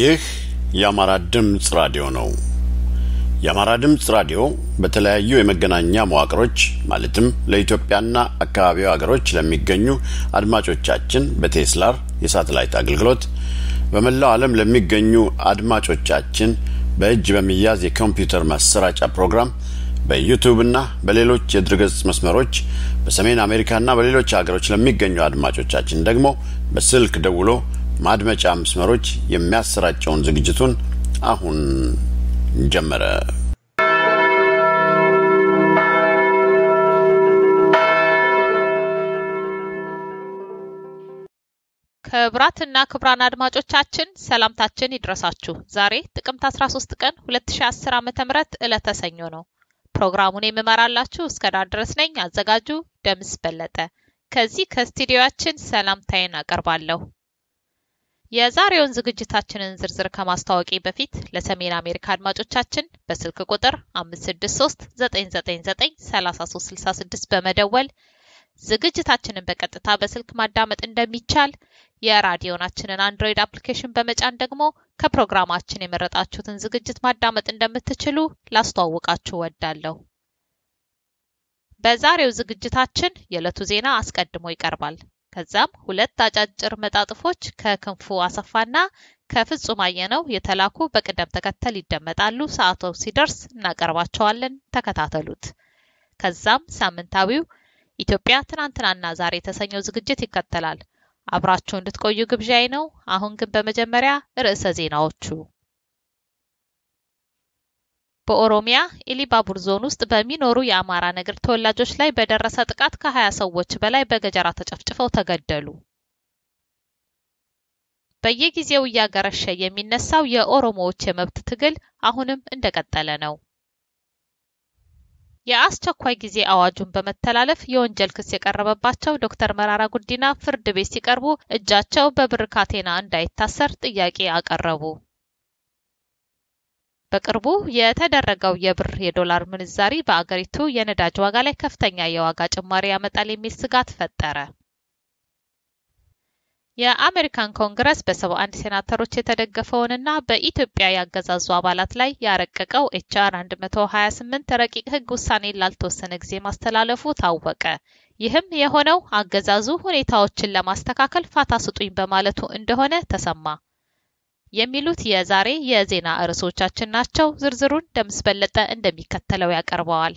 ይህ የአማራ ድምፅ ራዲዮ ነው። የአማራ ድምፅ ራዲዮ በተለያዩ የመገናኛ መዋቅሮች ማለትም ለኢትዮጵያና አካባቢው ሀገሮች ለሚገኙ አድማጮቻችን በቴስላር የሳተላይት አገልግሎት በመላው ዓለም ለሚገኙ አድማጮቻችን በእጅ በሚያዝ የኮምፒውተር ማሰራጫ ፕሮግራም በዩቱብና በሌሎች የድረገጽ መስመሮች በሰሜን አሜሪካና በሌሎች ሀገሮች ለሚገኙ አድማጮቻችን ደግሞ በስልክ ደውሎ ማድመጫ መስመሮች የሚያሰራጨውን ዝግጅቱን አሁን ጀመረ። ክብራትና ክብራን አድማጮቻችን ሰላምታችን ይድረሳችሁ። ዛሬ ጥቅምት 13 ቀን 2010 ዓ.ም ዕለተ ሰኞ ነው። ፕሮግራሙን የምመራላችሁ እስከ ዳር ድረስ ነኝ። አዘጋጁ ደምስ በለጠ። ከዚህ ከስቱዲዮአችን ሰላምታዬን አቀርባለሁ። የዛሬውን ዝግጅታችንን ዝርዝር ከማስታወቂ በፊት ለሰሜን አሜሪካ አድማጮቻችን በስልክ ቁጥር 563 999 3366 በመደወል ዝግጅታችንን በቀጥታ በስልክ ማዳመጥ እንደሚቻል የራዲዮናችንን አንድሮይድ አፕሊኬሽን በመጫን ደግሞ ከፕሮግራማችን የመረጣችሁትን ዝግጅት ማዳመጥ እንደምትችሉ ላስተዋውቃችሁ ወዳለሁ። በዛሬው ዝግጅታችን የዕለቱ ዜና አስቀድሞ ይቀርባል። ከዛም ሁለት አጫጭር መጣጥፎች ከክንፉ አሰፋና ከፍጹም አየነው የተላኩ በቅደም ተከተል ይደመጣሉ። ሰዓቱ ሲደርስ እናቀርባቸዋለን። ተከታተሉት። ከዛም ሳምንታዊው ኢትዮጵያ ትናንትናና ዛሬ የተሰኘው ዝግጅት ይከተላል። አብራችሁ እንድትቆዩ ግብዣይ ነው። አሁን ግን በመጀመሪያ ርዕሰ ዜናዎቹ። በኦሮሚያ ኢሊባቡር ዞን ውስጥ በሚኖሩ የአማራ ነገድ ተወላጆች ላይ በደረሰ ጥቃት ከ20 ሰዎች በላይ በገጀራ ተጨፍጭፈው ተገደሉ። በየጊዜው እያገረሸ የሚነሳው የኦሮሞዎች የመብት ትግል አሁንም እንደቀጠለ ነው። የአስቸኳይ ጊዜ አዋጁን በመተላለፍ የወንጀል ክስ የቀረበባቸው ዶክተር መራራ ጉዲና ፍርድ ቤት ሲቀርቡ እጃቸው በብር ካቴና እንዳይታሰር ጥያቄ አቀረቡ። በቅርቡ የተደረገው የብር የዶላር ምንዛሪ በአገሪቱ የነዳጅ ዋጋ ላይ ከፍተኛ የዋጋ ጭማሪ ያመጣል የሚል ስጋት ፈጠረ። የአሜሪካን ኮንግረስ በሰባ አንድ ሴናተሮች የተደገፈውንና በኢትዮጵያ ያገዛዙ አባላት ላይ ያረቀቀው ኤችአር 128 ረቂቅ ሕግ ውሳኔን ላልተወሰነ ጊዜ ማስተላለፉ ታወቀ። ይህም የሆነው አገዛዙ ሁኔታዎችን ለማስተካከል ፋታ ስጡኝ በማለቱ እንደሆነ ተሰማ። የሚሉት የዛሬ የዜና ርዕሶቻችን ናቸው። ዝርዝሩን ደምስ በለጠ እንደሚከተለው ያቀርበዋል።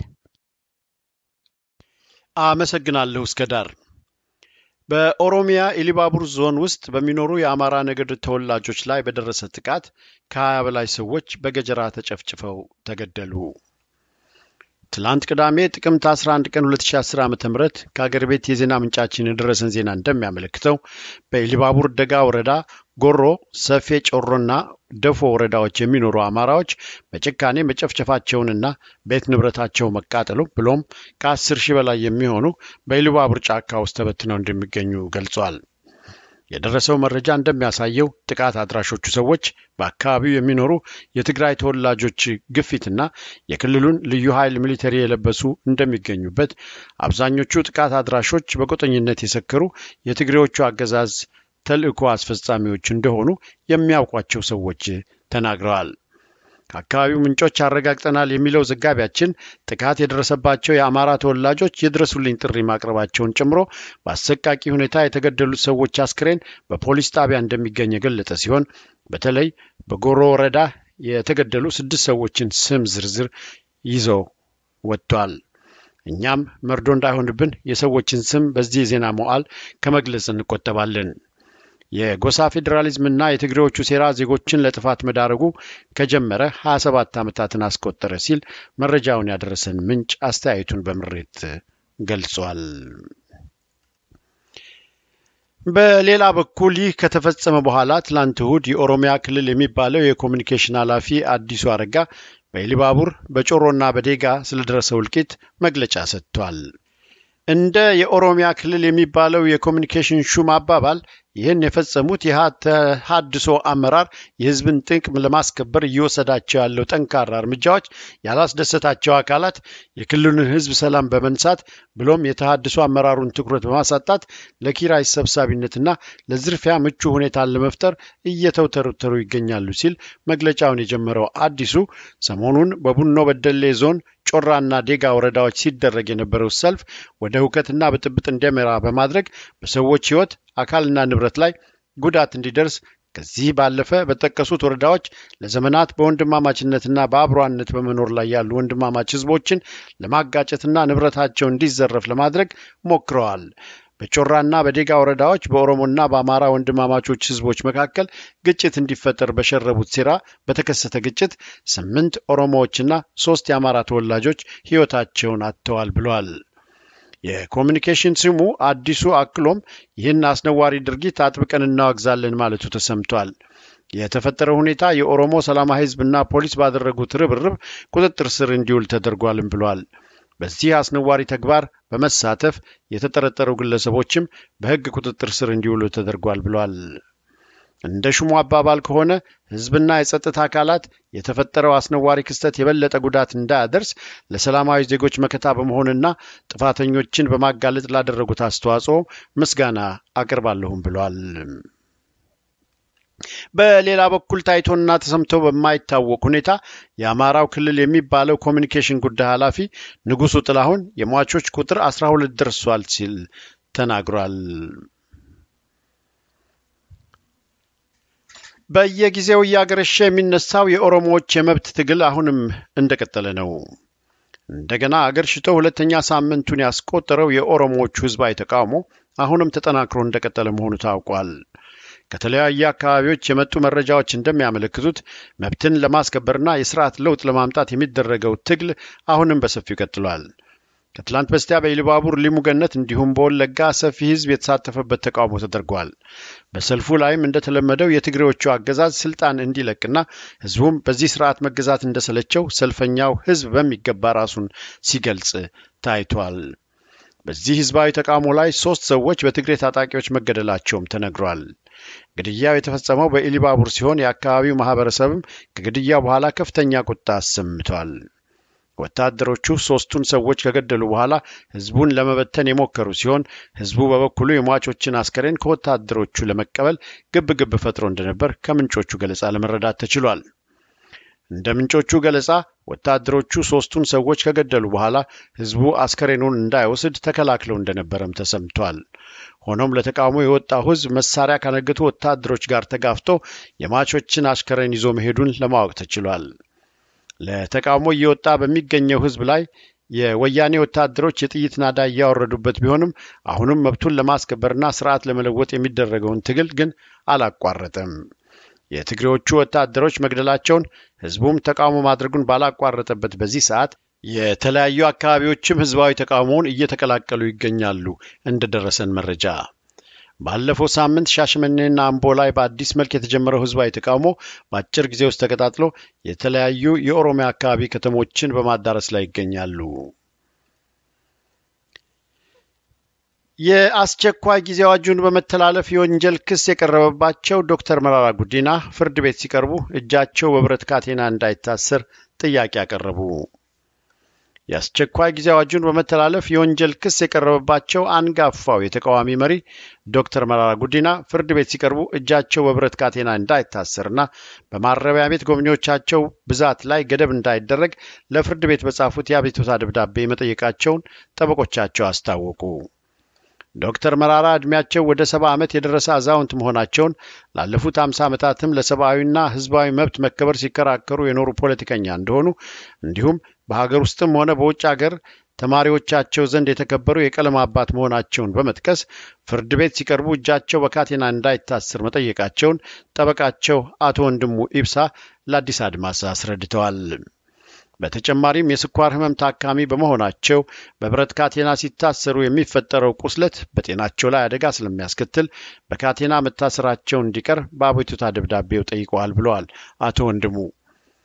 አመሰግናለሁ እስከ ዳር በኦሮሚያ ኢሊባቡር ዞን ውስጥ በሚኖሩ የአማራ ነገድ ተወላጆች ላይ በደረሰ ጥቃት ከ20 በላይ ሰዎች በገጀራ ተጨፍጭፈው ተገደሉ። ትላንት ቅዳሜ ጥቅምት 11 ቀን 2010 ዓ ም ከአገር ቤት የዜና ምንጫችን የደረሰን ዜና እንደሚያመለክተው በኢሊባቡር ደጋ ወረዳ ጎሮ፣ ሰፌ ጮሮና ደፎ ወረዳዎች የሚኖሩ አማራዎች በጭካኔ መጨፍጨፋቸውንና ቤት ንብረታቸው መቃጠሉ ብሎም ከአስር ሺህ በላይ የሚሆኑ በኢሉባቡር ጫካ ውስጥ ተበትነው እንደሚገኙ ገልጿል። የደረሰው መረጃ እንደሚያሳየው ጥቃት አድራሾቹ ሰዎች በአካባቢው የሚኖሩ የትግራይ ተወላጆች ግፊትና የክልሉን ልዩ ኃይል ሚሊተሪ የለበሱ እንደሚገኙበት፣ አብዛኞቹ ጥቃት አድራሾች በቁጥኝነት የሰከሩ የትግሬዎቹ አገዛዝ ተልእኮ አስፈጻሚዎች እንደሆኑ የሚያውቋቸው ሰዎች ተናግረዋል። ከአካባቢው ምንጮች አረጋግጠናል የሚለው ዘጋቢያችን ጥቃት የደረሰባቸው የአማራ ተወላጆች የድረሱልኝ ጥሪ ማቅረባቸውን ጨምሮ በአሰቃቂ ሁኔታ የተገደሉት ሰዎች አስክሬን በፖሊስ ጣቢያ እንደሚገኝ የገለጠ ሲሆን በተለይ በጎሮ ወረዳ የተገደሉ ስድስት ሰዎችን ስም ዝርዝር ይዞ ወጥቷል። እኛም መርዶ እንዳይሆንብን የሰዎችን ስም በዚህ የዜና መዋዕል ከመግለጽ እንቆጠባለን። የጎሳ ፌዴራሊዝምና የትግሬዎቹ ሴራ ዜጎችን ለጥፋት መዳረጉ ከጀመረ 27 ዓመታትን አስቆጠረ ሲል መረጃውን ያደረሰን ምንጭ አስተያየቱን በምሬት ገልጿል። በሌላ በኩል ይህ ከተፈጸመ በኋላ ትላንት እሁድ የኦሮሚያ ክልል የሚባለው የኮሚኒኬሽን ኃላፊ አዲሱ አረጋ በኢሊባቡር በጮሮና በዴጋ ስለደረሰው እልቂት መግለጫ ሰጥቷል። እንደ የኦሮሚያ ክልል የሚባለው የኮሚኒኬሽን ሹም አባባል ይህን የፈጸሙት የተሃድሶ አመራር የህዝብን ጥቅም ለማስከበር እየወሰዳቸው ያለው ጠንካራ እርምጃዎች ያላስደሰታቸው አካላት የክልሉን ህዝብ ሰላም በመንሳት ብሎም የተሃድሶ አመራሩን ትኩረት በማሳጣት ለኪራይ ሰብሳቢነትና ለዝርፊያ ምቹ ሁኔታን ለመፍጠር እየተውተረተሩ ይገኛሉ ሲል መግለጫውን የጀመረው አዲሱ ሰሞኑን በቡኖ በደሌ ዞን ጮራና ዴጋ ወረዳዎች ሲደረግ የነበረው ሰልፍ ወደ ሁከትና ብጥብጥ እንዲያመራ በማድረግ በሰዎች ህይወት አካልና ንብረት ላይ ጉዳት እንዲደርስ ከዚህ ባለፈ በጠቀሱት ወረዳዎች ለዘመናት በወንድማማችነትና በአብሮነት በመኖር ላይ ያሉ ወንድማማች ህዝቦችን ለማጋጨትና ንብረታቸው እንዲዘረፍ ለማድረግ ሞክረዋል። በጮራና በዴጋ ወረዳዎች በኦሮሞና በአማራ ወንድማማቾች ህዝቦች መካከል ግጭት እንዲፈጠር በሸረቡት ሴራ በተከሰተ ግጭት ስምንት ኦሮሞዎችና ሶስት የአማራ ተወላጆች ህይወታቸውን አጥተዋል ብለዋል። የኮሚኒኬሽን ስሙ አዲሱ አክሎም ይህን አስነዋሪ ድርጊት አጥብቀን እናወግዛለን ማለቱ ተሰምቷል። የተፈጠረው ሁኔታ የኦሮሞ ሰላማዊ ህዝብና ፖሊስ ባደረጉት ርብርብ ቁጥጥር ስር እንዲውል ተደርጓልም ብሏል። በዚህ አስነዋሪ ተግባር በመሳተፍ የተጠረጠሩ ግለሰቦችም በህግ ቁጥጥር ስር እንዲውሉ ተደርጓል ብሏል። እንደ ሹሙ አባባል ከሆነ ህዝብና የጸጥታ አካላት የተፈጠረው አስነዋሪ ክስተት የበለጠ ጉዳት እንዳያደርስ ለሰላማዊ ዜጎች መከታ በመሆንና ጥፋተኞችን በማጋለጥ ላደረጉት አስተዋጽኦ ምስጋና አቅርባለሁም ብሏል። በሌላ በኩል ታይቶና ተሰምቶ በማይታወቅ ሁኔታ የአማራው ክልል የሚባለው ኮሚኒኬሽን ጉዳይ ኃላፊ ንጉሱ ጥላሁን የሟቾች ቁጥር አስራ ሁለት ደርሷል ሲል ተናግሯል። በየጊዜው እያገረሸ የሚነሳው የኦሮሞዎች የመብት ትግል አሁንም እንደቀጠለ ነው። እንደገና አገር ሽቶ ሁለተኛ ሳምንቱን ያስቆጠረው የኦሮሞዎቹ ህዝባዊ ተቃውሞ አሁንም ተጠናክሮ እንደቀጠለ መሆኑ ታውቋል። ከተለያዩ አካባቢዎች የመጡ መረጃዎች እንደሚያመለክቱት መብትን ለማስከበርና የስርዓት ለውጥ ለማምጣት የሚደረገው ትግል አሁንም በሰፊው ቀጥሏል። ከትላንት በስቲያ በኢሉባቡር ሊሙ ገነት እንዲሁም በወለጋ ሰፊ ህዝብ የተሳተፈበት ተቃውሞ ተደርጓል። በሰልፉ ላይም እንደተለመደው የትግሬዎቹ አገዛዝ ስልጣን እንዲለቅና ህዝቡም በዚህ ስርዓት መገዛት እንደሰለቸው ሰልፈኛው ህዝብ በሚገባ ራሱን ሲገልጽ ታይቷል። በዚህ ህዝባዊ ተቃውሞ ላይ ሶስት ሰዎች በትግሬ ታጣቂዎች መገደላቸውም ተነግሯል። ግድያው የተፈጸመው በኢሊባቡር ሲሆን የአካባቢው ማህበረሰብም ከግድያው በኋላ ከፍተኛ ቁጣ አሰምቷል። ወታደሮቹ ሶስቱን ሰዎች ከገደሉ በኋላ ህዝቡን ለመበተን የሞከሩ ሲሆን ህዝቡ በበኩሉ የሟቾችን አስከሬን ከወታደሮቹ ለመቀበል ግብ ግብ ፈጥሮ እንደነበር ከምንጮቹ ገለጻ ለመረዳት ተችሏል። እንደ ምንጮቹ ገለጻ ወታደሮቹ ሶስቱን ሰዎች ከገደሉ በኋላ ህዝቡ አስከሬኑን እንዳይወስድ ተከላክለው እንደነበረም ተሰምቷል። ሆኖም ለተቃውሞ የወጣው ህዝብ መሳሪያ ካነገቱ ወታደሮች ጋር ተጋፍቶ የሟቾችን አስከሬን ይዞ መሄዱን ለማወቅ ተችሏል። ለተቃውሞ እየወጣ በሚገኘው ህዝብ ላይ የወያኔ ወታደሮች የጥይት ናዳ እያወረዱበት ቢሆንም አሁንም መብቱን ለማስከበርና ስርዓት ለመለወጥ የሚደረገውን ትግል ግን አላቋረጠም። የትግሬዎቹ ወታደሮች መግደላቸውን ህዝቡም ተቃውሞ ማድረጉን ባላቋረጠበት በዚህ ሰዓት የተለያዩ አካባቢዎችም ህዝባዊ ተቃውሞውን እየተቀላቀሉ ይገኛሉ። እንደደረሰን መረጃ ባለፈው ሳምንት ሻሸመኔና አምቦ ላይ በአዲስ መልክ የተጀመረው ህዝባዊ ተቃውሞ በአጭር ጊዜ ውስጥ ተቀጣጥሎ የተለያዩ የኦሮሚያ አካባቢ ከተሞችን በማዳረስ ላይ ይገኛሉ። የአስቸኳይ ጊዜ አዋጁን በመተላለፍ የወንጀል ክስ የቀረበባቸው ዶክተር መራራ ጉዲና ፍርድ ቤት ሲቀርቡ እጃቸው በብረት ካቴና እንዳይታሰር ጥያቄ አቀረቡ። የአስቸኳይ ጊዜ አዋጁን በመተላለፍ የወንጀል ክስ የቀረበባቸው አንጋፋው የተቃዋሚ መሪ ዶክተር መራራ ጉዲና ፍርድ ቤት ሲቀርቡ እጃቸው በብረት ካቴና እንዳይታሰርና በማረሚያ ቤት ጎብኚዎቻቸው ብዛት ላይ ገደብ እንዳይደረግ ለፍርድ ቤት በጻፉት የአቤቱታ ደብዳቤ መጠየቃቸውን ጠበቆቻቸው አስታወቁ። ዶክተር መራራ ዕድሜያቸው ወደ ሰባ ዓመት የደረሰ አዛውንት መሆናቸውን ላለፉት አምሳ ዓመታትም ለሰብአዊና ህዝባዊ መብት መከበር ሲከራከሩ የኖሩ ፖለቲከኛ እንደሆኑ እንዲሁም በሀገር ውስጥም ሆነ በውጭ ሀገር ተማሪዎቻቸው ዘንድ የተከበሩ የቀለም አባት መሆናቸውን በመጥቀስ ፍርድ ቤት ሲቀርቡ እጃቸው በካቴና እንዳይታስር መጠየቃቸውን ጠበቃቸው አቶ ወንድሙ ኢብሳ ለአዲስ አድማስ አስረድተዋል። በተጨማሪም የስኳር ህመም ታካሚ በመሆናቸው በብረት ካቴና ሲታሰሩ የሚፈጠረው ቁስለት በጤናቸው ላይ አደጋ ስለሚያስከትል በካቴና መታሰራቸው እንዲቀር በአቤቱታ ደብዳቤው ጠይቀዋል ብለዋል አቶ ወንድሙ።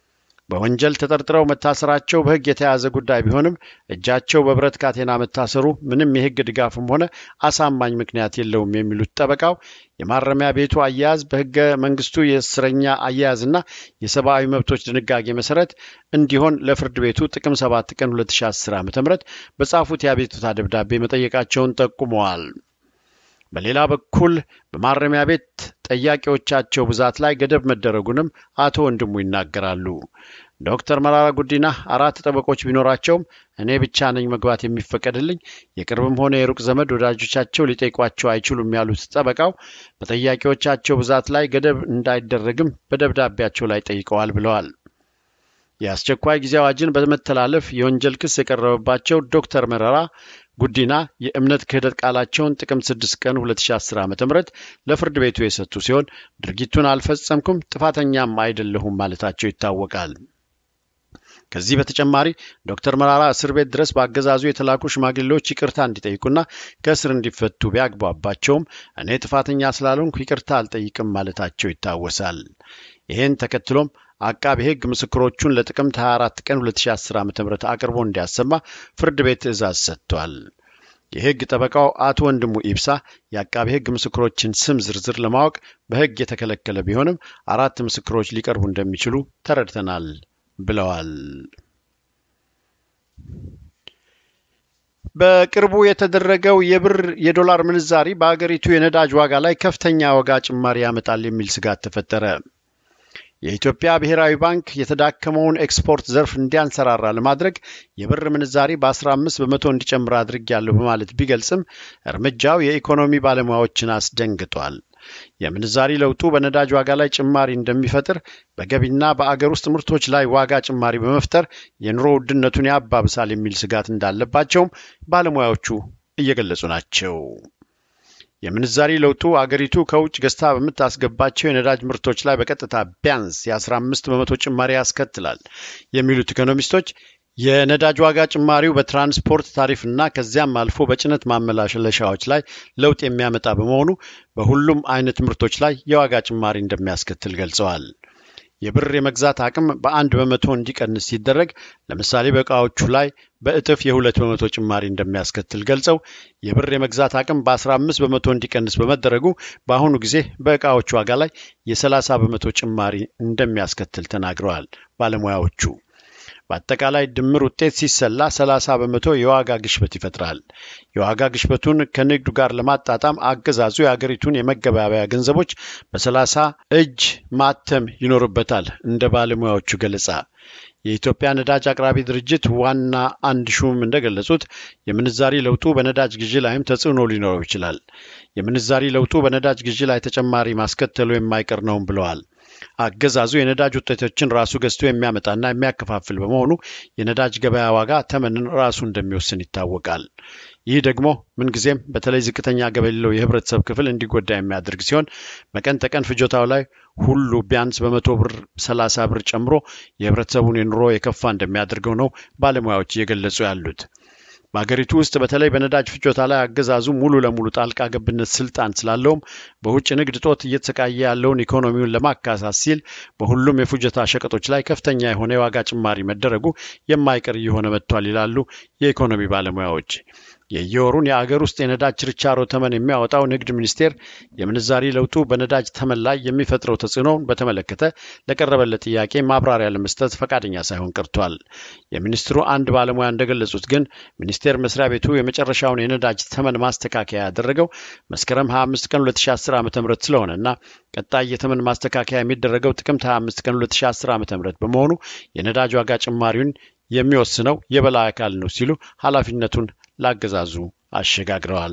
በወንጀል ተጠርጥረው መታሰራቸው በሕግ የተያዘ ጉዳይ ቢሆንም እጃቸው በብረት ካቴና መታሰሩ ምንም የሕግ ድጋፍም ሆነ አሳማኝ ምክንያት የለውም የሚሉት ጠበቃው የማረሚያ ቤቱ አያያዝ በሕገ መንግስቱ የእስረኛ አያያዝና የሰብአዊ መብቶች ድንጋጌ መሰረት እንዲሆን ለፍርድ ቤቱ ጥቅም 7 ቀን 2010 ዓ ም በጻፉት የአቤቱታ ደብዳቤ መጠየቃቸውን ጠቁመዋል። በሌላ በኩል በማረሚያ ቤት ጠያቂዎቻቸው ብዛት ላይ ገደብ መደረጉንም አቶ ወንድሙ ይናገራሉ። ዶክተር መራራ ጉዲና አራት ጠበቆች ቢኖራቸውም እኔ ብቻ ነኝ መግባት የሚፈቀድልኝ፣ የቅርብም ሆነ የሩቅ ዘመድ ወዳጆቻቸው ሊጠይቋቸው አይችሉም ያሉት ጠበቃው በጠያቂዎቻቸው ብዛት ላይ ገደብ እንዳይደረግም በደብዳቤያቸው ላይ ጠይቀዋል ብለዋል። የአስቸኳይ ጊዜ አዋጅን በመተላለፍ የወንጀል ክስ የቀረበባቸው ዶክተር መረራ ጉዲና የእምነት ክህደት ቃላቸውን ጥቅምት 6 ቀን 2010 ዓ ም ለፍርድ ቤቱ የሰጡ ሲሆን ድርጊቱን አልፈጸምኩም፣ ጥፋተኛም አይደለሁም ማለታቸው ይታወቃል። ከዚህ በተጨማሪ ዶክተር መራራ እስር ቤት ድረስ በአገዛዙ የተላኩ ሽማግሌዎች ይቅርታ እንዲጠይቁና ከእስር እንዲፈቱ ቢያግባባቸውም እኔ ጥፋተኛ ስላልሆንኩ ይቅርታ አልጠይቅም ማለታቸው ይታወሳል። ይህን ተከትሎም አቃቢ ሕግ ምስክሮቹን ለጥቅምት 24 ቀን 2010 ዓ ም አቅርቦ እንዲያሰማ ፍርድ ቤት ትዕዛዝ ሰጥቷል። የሕግ ጠበቃው አቶ ወንድሙ ኢብሳ የአቃቢ ሕግ ምስክሮችን ስም ዝርዝር ለማወቅ በሕግ የተከለከለ ቢሆንም አራት ምስክሮች ሊቀርቡ እንደሚችሉ ተረድተናል ብለዋል። በቅርቡ የተደረገው የብር የዶላር ምንዛሪ በአገሪቱ የነዳጅ ዋጋ ላይ ከፍተኛ ዋጋ ጭማሪ ያመጣል የሚል ስጋት ተፈጠረ። የኢትዮጵያ ብሔራዊ ባንክ የተዳከመውን ኤክስፖርት ዘርፍ እንዲያንሰራራ ለማድረግ የብር ምንዛሪ በ15 በመቶ እንዲጨምር አድርጌያለሁ በማለት ቢገልጽም እርምጃው የኢኮኖሚ ባለሙያዎችን አስደንግጧል። የምንዛሪ ለውጡ በነዳጅ ዋጋ ላይ ጭማሪ እንደሚፈጥር በገቢና በአገር ውስጥ ምርቶች ላይ ዋጋ ጭማሪ በመፍጠር የኑሮ ውድነቱን ያባብሳል የሚል ስጋት እንዳለባቸውም ባለሙያዎቹ እየገለጹ ናቸው። የምንዛሪ ለውጡ አገሪቱ ከውጭ ገዝታ በምታስገባቸው የነዳጅ ምርቶች ላይ በቀጥታ ቢያንስ የ15 በመቶ ጭማሪ ያስከትላል የሚሉት ኢኮኖሚስቶች የነዳጅ ዋጋ ጭማሪው በትራንስፖርት ታሪፍና ከዚያም አልፎ በጭነት ማመላለሻዎች ላይ ለውጥ የሚያመጣ በመሆኑ በሁሉም አይነት ምርቶች ላይ የዋጋ ጭማሪ እንደሚያስከትል ገልጸዋል። የብር የመግዛት አቅም በአንድ በመቶ እንዲቀንስ ሲደረግ ለምሳሌ በእቃዎቹ ላይ በእጥፍ የሁለት በመቶ ጭማሪ እንደሚያስከትል ገልጸው የብር የመግዛት አቅም በ15 በመቶ እንዲቀንስ በመደረጉ በአሁኑ ጊዜ በእቃዎቹ ዋጋ ላይ የ30 በመቶ ጭማሪ እንደሚያስከትል ተናግረዋል ባለሙያዎቹ። በአጠቃላይ ድምር ውጤት ሲሰላ 30 በመቶ የዋጋ ግሽበት ይፈጥራል። የዋጋ ግሽበቱን ከንግዱ ጋር ለማጣጣም አገዛዙ የአገሪቱን የመገበያያ ገንዘቦች በ30 እጅ ማተም ይኖርበታል። እንደ ባለሙያዎቹ ገለጻ የኢትዮጵያ ነዳጅ አቅራቢ ድርጅት ዋና አንድ ሹም እንደገለጹት የምንዛሪ ለውጡ በነዳጅ ግዢ ላይም ተጽዕኖ ሊኖረው ይችላል። የምንዛሪ ለውጡ በነዳጅ ግዢ ላይ ተጨማሪ ማስከተሉ የማይቀር ነውም ብለዋል። አገዛዙ የነዳጅ ውጤቶችን ራሱ ገዝቶ የሚያመጣና የሚያከፋፍል በመሆኑ የነዳጅ ገበያ ዋጋ ተመንን ራሱ እንደሚወስን ይታወቃል። ይህ ደግሞ ምንጊዜም በተለይ ዝቅተኛ ገቢ የሌለው የህብረተሰብ ክፍል እንዲጎዳ የሚያደርግ ሲሆን በቀን ተቀን ፍጆታው ላይ ሁሉ ቢያንስ በመቶ ብር ሰላሳ ብር ጨምሮ የህብረተሰቡን የኑሮ የከፋ እንደሚያደርገው ነው ባለሙያዎች እየገለጹ ያሉት። በሀገሪቱ ውስጥ በተለይ በነዳጅ ፍጆታ ላይ አገዛዙ ሙሉ ለሙሉ ጣልቃ ገብነት ስልጣን ስላለውም በውጭ ንግድ ጦት እየተሰቃየ ያለውን ኢኮኖሚውን ለማካሳት ሲል በሁሉም የፍጆታ ሸቀጦች ላይ ከፍተኛ የሆነ የዋጋ ጭማሪ መደረጉ የማይቀር እየሆነ መጥቷል ይላሉ የኢኮኖሚ ባለሙያዎች። የየወሩን የአገር ውስጥ የነዳጅ ችርቻሮ ተመን የሚያወጣው ንግድ ሚኒስቴር የምንዛሪ ለውጡ በነዳጅ ተመን ላይ የሚፈጥረው ተጽዕኖውን በተመለከተ ለቀረበለት ጥያቄ ማብራሪያ ለመስጠት ፈቃደኛ ሳይሆን ቀርቷል። የሚኒስትሩ አንድ ባለሙያ እንደገለጹት ግን ሚኒስቴር መስሪያ ቤቱ የመጨረሻውን የነዳጅ ተመን ማስተካከያ ያደረገው መስከረም 25 ቀን 2010 ዓ ም ስለሆነና ቀጣይ የተመን ማስተካከያ የሚደረገው ጥቅምት 25 ቀን 2010 ዓ ም በመሆኑ የነዳጅ ዋጋ ጭማሪውን የሚወስነው የበላይ አካል ነው ሲሉ ኃላፊነቱን ላገዛዙ አሸጋግረዋል።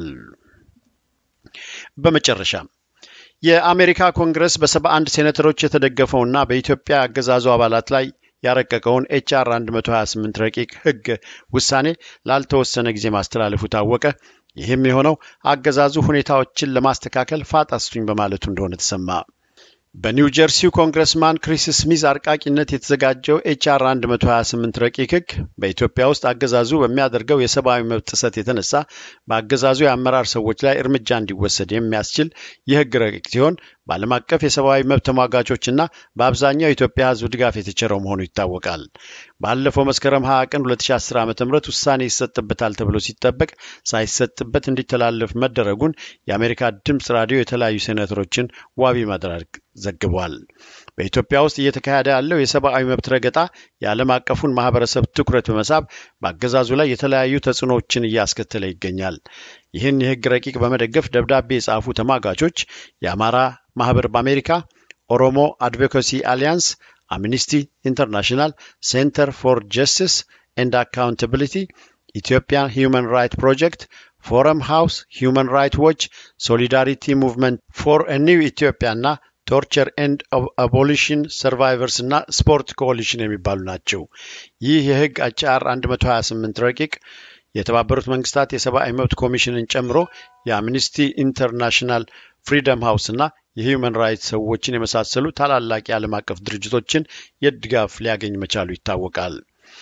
በመጨረሻም የአሜሪካ ኮንግረስ በሰባ አንድ ሴኔተሮች የተደገፈውና በኢትዮጵያ አገዛዙ አባላት ላይ ያረቀቀውን ኤችአር 128 ረቂቅ ሕግ ውሳኔ ላልተወሰነ ጊዜ ማስተላለፉ ታወቀ። ይህም የሆነው አገዛዙ ሁኔታዎችን ለማስተካከል ፋጣ ስጡኝ በማለቱ እንደሆነ ተሰማ። በኒው ጀርሲው ኮንግረስማን ክሪስ ስሚዝ አርቃቂነት የተዘጋጀው ኤችአር 128 ረቂቅ ሕግ በኢትዮጵያ ውስጥ አገዛዙ በሚያደርገው የሰብአዊ መብት ጥሰት የተነሳ በአገዛዙ የአመራር ሰዎች ላይ እርምጃ እንዲወሰድ የሚያስችል የሕግ ረቂቅ ሲሆን በዓለም አቀፍ የሰብአዊ መብት ተሟጋቾችና በአብዛኛው የኢትዮጵያ ሕዝብ ድጋፍ የተቸረው መሆኑ ይታወቃል። ባለፈው መስከረም 20 ቀን 2010 ዓ ም ውሳኔ ይሰጥበታል ተብሎ ሲጠበቅ ሳይሰጥበት እንዲተላለፍ መደረጉን የአሜሪካ ድምፅ ራዲዮ የተለያዩ ሴኔተሮችን ዋቢ ማድረግ ዘግቧል። በኢትዮጵያ ውስጥ እየተካሄደ ያለው የሰብአዊ መብት ረገጣ የዓለም አቀፉን ማህበረሰብ ትኩረት በመሳብ በአገዛዙ ላይ የተለያዩ ተጽዕኖዎችን እያስከተለ ይገኛል። ይህን የህግ ረቂቅ በመደገፍ ደብዳቤ የጻፉ ተሟጋቾች የአማራ ማህበር በአሜሪካ፣ ኦሮሞ አድቮካሲ አሊያንስ፣ አምኒስቲ ኢንተርናሽናል፣ ሴንተር ፎር ጀስቲስ ኤንድ አካውንታቢሊቲ፣ ኢትዮጵያን ሂውማን ራይት ፕሮጀክት፣ ፎረም ሃውስ፣ ሂውማን ራይት ዎች፣ ሶሊዳሪቲ ሙቭመንት ፎር ኒው ኢትዮጵያ እና ቶርቸር ኤንድ አቦሊሽን ሰርቫይቨርስ እና ስፖርት ኮሊሽን የሚባሉ ናቸው። ይህ የህግ አቻር 128 ረቂቅ የተባበሩት መንግስታት የሰብአዊ መብት ኮሚሽንን ጨምሮ የአምኒስቲ ኢንተርናሽናል፣ ፍሪደም ሃውስ እና የሂውማን ራይትስ ሰዎችን የመሳሰሉ ታላላቅ የዓለም አቀፍ ድርጅቶችን የድጋፍ ሊያገኝ መቻሉ ይታወቃል።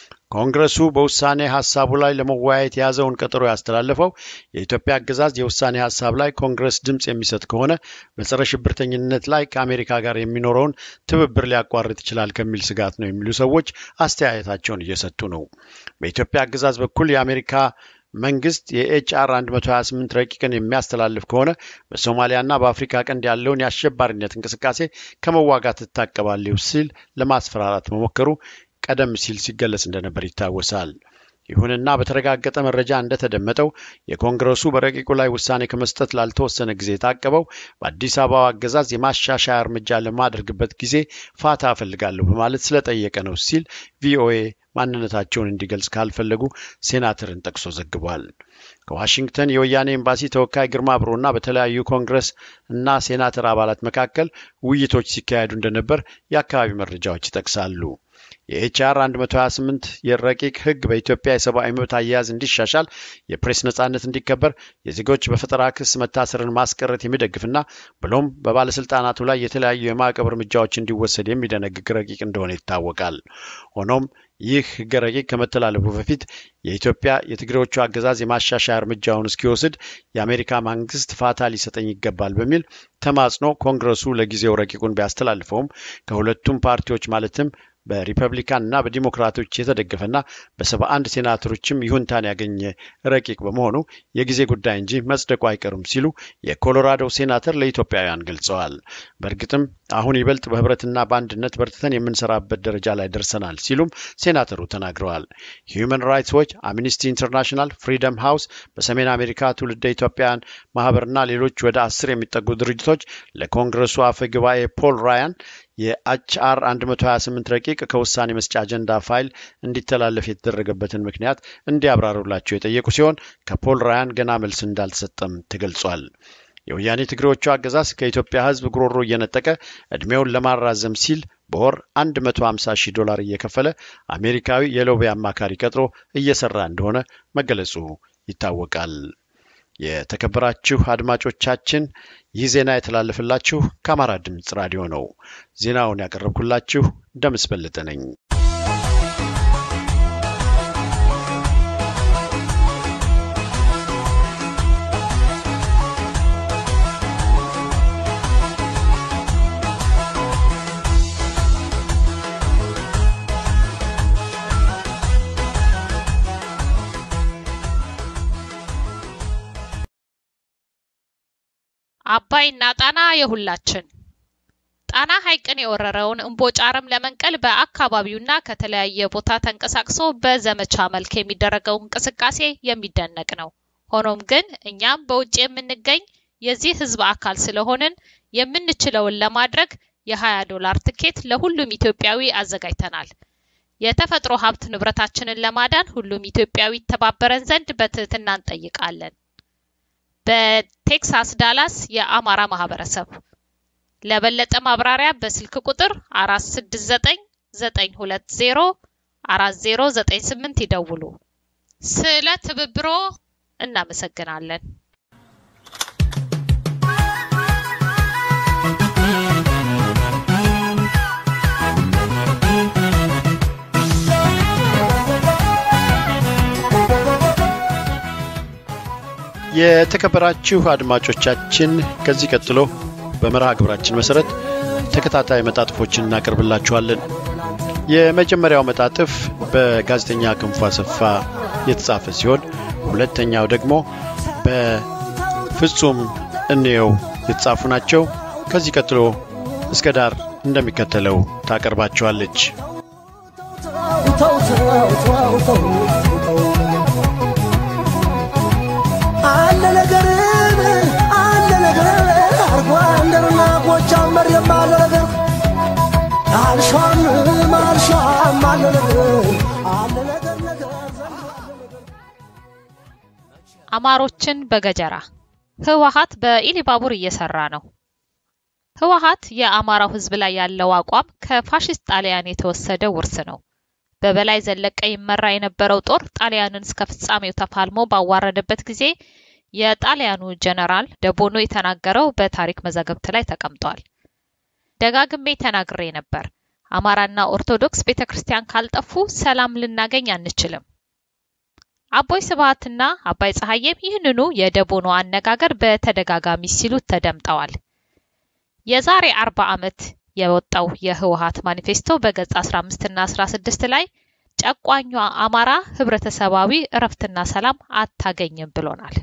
ኮንግረሱ በውሳኔ ሀሳቡ ላይ ለመወያየት የያዘውን ቀጠሮ ያስተላለፈው የኢትዮጵያ አገዛዝ የውሳኔ ሀሳብ ላይ ኮንግረስ ድምፅ የሚሰጥ ከሆነ በጸረ ሽብርተኝነት ላይ ከአሜሪካ ጋር የሚኖረውን ትብብር ሊያቋርጥ ይችላል ከሚል ስጋት ነው የሚሉ ሰዎች አስተያየታቸውን እየሰጡ ነው። በኢትዮጵያ አገዛዝ በኩል የአሜሪካ መንግስት የኤችአር 128 ረቂቅን የሚያስተላልፍ ከሆነ በሶማሊያና በአፍሪካ ቀንድ ያለውን የአሸባሪነት እንቅስቃሴ ከመዋጋት ትታቀባለሁ ሲል ለማስፈራራት መሞከሩ ቀደም ሲል ሲገለጽ እንደነበር ይታወሳል። ይሁንና በተረጋገጠ መረጃ እንደተደመጠው የኮንግረሱ በረቂቁ ላይ ውሳኔ ከመስጠት ላልተወሰነ ጊዜ የታቀበው በአዲስ አበባ አገዛዝ የማሻሻያ እርምጃ ለማደርግበት ጊዜ ፋታ እፈልጋለሁ በማለት ስለጠየቀ ነው ሲል ቪኦኤ ማንነታቸውን እንዲገልጽ ካልፈለጉ ሴናተርን ጠቅሶ ዘግቧል። ከዋሽንግተን የወያኔ ኤምባሲ ተወካይ ግርማ ብሩና በተለያዩ ኮንግረስ እና ሴናተር አባላት መካከል ውይይቶች ሲካሄዱ እንደነበር የአካባቢ መረጃዎች ይጠቅሳሉ። የኤችአር 128 የረቂቅ ህግ በኢትዮጵያ የሰብአዊ መብት አያያዝ እንዲሻሻል፣ የፕሬስ ነጻነት እንዲከበር፣ የዜጎች በፈጠራ ክስ መታሰርን ማስቀረት የሚደግፍና ብሎም በባለስልጣናቱ ላይ የተለያዩ የማዕቀብ እርምጃዎች እንዲወሰድ የሚደነግግ ረቂቅ እንደሆነ ይታወቃል። ሆኖም ይህ ህገ ረቂቅ ከመተላለፉ በፊት የኢትዮጵያ የትግሬዎቹ አገዛዝ የማሻሻያ እርምጃውን እስኪወስድ የአሜሪካ መንግስት ፋታ ሊሰጠኝ ይገባል በሚል ተማጽኖ ኮንግረሱ ለጊዜው ረቂቁን ቢያስተላልፈውም ከሁለቱም ፓርቲዎች ማለትም በሪፐብሊካን እና በዲሞክራቶች የተደገፈና በሰባ አንድ ሴናተሮችም ይሁንታን ያገኘ ረቂቅ በመሆኑ የጊዜ ጉዳይ እንጂ መጽደቁ አይቀርም ሲሉ የኮሎራዶ ሴናተር ለኢትዮጵያውያን ገልጸዋል። በእርግጥም አሁን ይበልጥ በህብረትና በአንድነት በርትተን የምንሰራበት ደረጃ ላይ ደርሰናል ሲሉም ሴናተሩ ተናግረዋል። ሂዩማን ራይትስ ዎች፣ አምኒስቲ ኢንተርናሽናል፣ ፍሪደም ሃውስ፣ በሰሜን አሜሪካ ትውልደ ኢትዮጵያውያን ማህበርና ሌሎች ወደ አስር የሚጠጉ ድርጅቶች ለኮንግረሱ አፈ ጉባኤ ፖል ራያን የኤችአር 128 ረቂቅ ከውሳኔ መስጫ አጀንዳ ፋይል እንዲተላለፍ የተደረገበትን ምክንያት እንዲያብራሩላቸው የጠየቁ ሲሆን ከፖል ራያን ገና መልስ እንዳልተሰጠም ተገልጿል። የወያኔ ትግሬዎቹ አገዛዝ ከኢትዮጵያ ሕዝብ ጉሮሮ እየነጠቀ ዕድሜውን ለማራዘም ሲል በወር 150 ሺህ ዶላር እየከፈለ አሜሪካዊ የሎቢ አማካሪ ቀጥሮ እየሰራ እንደሆነ መገለጹ ይታወቃል። የተከበራችሁ አድማጮቻችን ይህ ዜና የተላለፈላችሁ ከአማራ ድምፅ ራዲዮ ነው። ዜናውን ያቀረብኩላችሁ ደምስ በለጠ ነኝ። አባይና ጣና የሁላችን ጣና ሐይቅን የወረረውን እምቦጭ አረም ለመንቀል በአካባቢውና ከተለያየ ቦታ ተንቀሳቅሶ በዘመቻ መልክ የሚደረገው እንቅስቃሴ የሚደነቅ ነው። ሆኖም ግን እኛም በውጭ የምንገኝ የዚህ ሕዝብ አካል ስለሆንን የምንችለውን ለማድረግ የ20 ዶላር ትኬት ለሁሉም ኢትዮጵያዊ አዘጋጅተናል። የተፈጥሮ ሀብት ንብረታችንን ለማዳን ሁሉም ኢትዮጵያዊ ተባበረን ዘንድ በትህትና እንጠይቃለን። በቴክሳስ ዳላስ የአማራ ማህበረሰብ ለበለጠ ማብራሪያ በስልክ ቁጥር 4699204098 ይደውሉ። ስለ ትብብሮ እናመሰግናለን። የተከበራችሁ አድማጮቻችን ከዚህ ቀጥሎ በመርሃ ግብራችን መሰረት ተከታታይ መጣጥፎችን እናቀርብላችኋለን። የመጀመሪያው መጣጥፍ በጋዜጠኛ ክንፉ አሰፋ የተጻፈ ሲሆን ሁለተኛው ደግሞ በፍጹም እንየው የተጻፉ ናቸው። ከዚህ ቀጥሎ እስከ ዳር እንደሚከተለው ታቀርባቸዋለች። አለ ነገር አለ ነገር አርጓ እንደርና ጎጃም መሬም አለ ነገር አልሿም አልሿም አለ ነገር አለ ነገር ነገር አማሮችን በገጀራ ህወሀት በኢሊባቡር እየሰራ ነው። ህወሀት የአማራው ህዝብ ላይ ያለው አቋም ከፋሽስት ጣሊያን የተወሰደ ውርስ ነው። በበላይ ዘለቀ ይመራ የነበረው ጦር ጣሊያንን እስከ ፍጻሜው ተፋልሞ ባዋረደበት ጊዜ የጣሊያኑ ጀነራል ደቦኖ የተናገረው በታሪክ መዛግብት ላይ ተቀምጧል። ደጋግሜ ተናግሬ ነበር። አማራና ኦርቶዶክስ ቤተ ክርስቲያን ካልጠፉ ሰላም ልናገኝ አንችልም። አቦይ ስብሃትና አባይ ፀሐዬም ይህንኑ የደቦኖ አነጋገር በተደጋጋሚ ሲሉት ተደምጠዋል። የዛሬ አርባ ዓመት የወጣው የህወሀት ማኒፌስቶ በገጽ 15 እና 16 ላይ ጨቋኟ አማራ ህብረተሰባዊ እረፍትና ሰላም አታገኝም ብሎናል።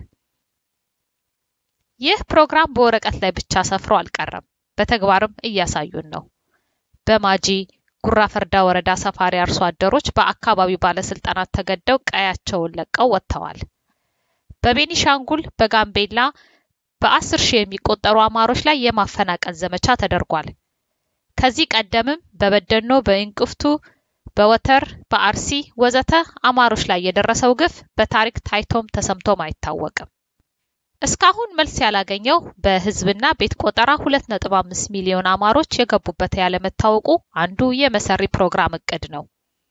ይህ ፕሮግራም በወረቀት ላይ ብቻ ሰፍሮ አልቀረም፣ በተግባርም እያሳዩን ነው። በማጂ ጉራ ፈርዳ ወረዳ ሰፋሪ አርሶ አደሮች በአካባቢው ባለስልጣናት ተገደው ቀያቸውን ለቀው ወጥተዋል። በቤኒሻንጉል፣ በጋምቤላ በአስር ሺህ የሚቆጠሩ አማሮች ላይ የማፈናቀል ዘመቻ ተደርጓል። ከዚህ ቀደምም በበደኖ፣ በእንቅፍቱ፣ በወተር፣ በአርሲ ወዘተ አማሮች ላይ የደረሰው ግፍ በታሪክ ታይቶም ተሰምቶም አይታወቅም። እስካሁን መልስ ያላገኘው በህዝብና ቤት ቆጠራ 2.5 ሚሊዮን አማሮች የገቡበት ያለመታወቁ አንዱ የመሰሪ ፕሮግራም እቅድ ነው።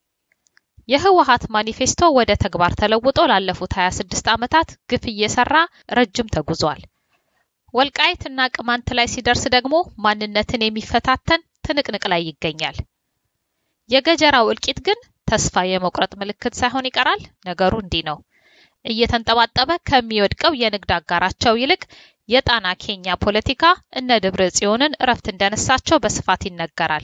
የህወሀት ማኒፌስቶ ወደ ተግባር ተለውጦ ላለፉት 26 ዓመታት ግፍ እየሰራ ረጅም ተጉዟል። ወልቃይት እና ቅማንት ላይ ሲደርስ ደግሞ ማንነትን የሚፈታተን ትንቅንቅ ላይ ይገኛል። የገጀራው እልቂት ግን ተስፋ የመቁረጥ ምልክት ሳይሆን ይቀራል። ነገሩ እንዲህ ነው። እየተንጠባጠበ ከሚወድቀው የንግድ አጋራቸው ይልቅ የጣና ኬኛ ፖለቲካ እነ ደብረ ጽዮንን እረፍት እንደነሳቸው በስፋት ይነገራል።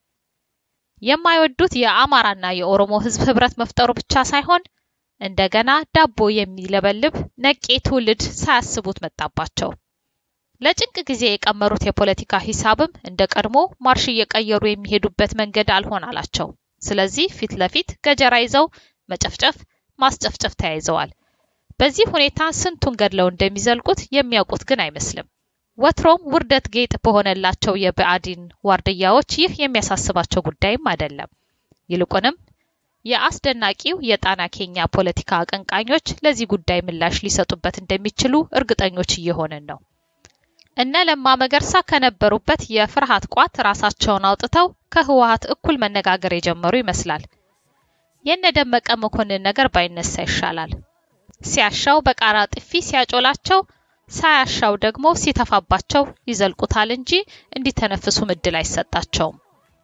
የማይወዱት የአማራና የኦሮሞ ህዝብ ህብረት መፍጠሩ ብቻ ሳይሆን እንደገና ዳቦ የሚለበልብ ነቄ ትውልድ ሳያስቡት መጣባቸው። ለጭንቅ ጊዜ የቀመሩት የፖለቲካ ሂሳብም እንደ ቀድሞ ማርሽ እየቀየሩ የሚሄዱበት መንገድ አልሆን አላቸው። ስለዚህ ፊት ለፊት ገጀራ ይዘው መጨፍጨፍ፣ ማስጨፍጨፍ ተያይዘዋል። በዚህ ሁኔታ ስንቱን ገድለው እንደሚዘልቁት የሚያውቁት ግን አይመስልም። ወትሮም ውርደት ጌጥ በሆነላቸው የብአዴን ዋርድያዎች ይህ የሚያሳስባቸው ጉዳይም አይደለም። ይልቁንም የአስደናቂው የጣና ኬኛ ፖለቲካ አቀንቃኞች ለዚህ ጉዳይ ምላሽ ሊሰጡበት እንደሚችሉ እርግጠኞች እየሆንን ነው። እነ ለማ መገርሳ ከነበሩበት የፍርሃት ቋት ራሳቸውን አውጥተው ከህወሀት እኩል መነጋገር የጀመሩ ይመስላል። የነ ደመቀ መኮንን ነገር ባይነሳ ይሻላል። ሲያሻው በቃራ ጥፊ ሲያጮላቸው፣ ሳያሻው ደግሞ ሲተፋባቸው ይዘልቁታል እንጂ እንዲተነፍሱም እድል አይሰጣቸውም።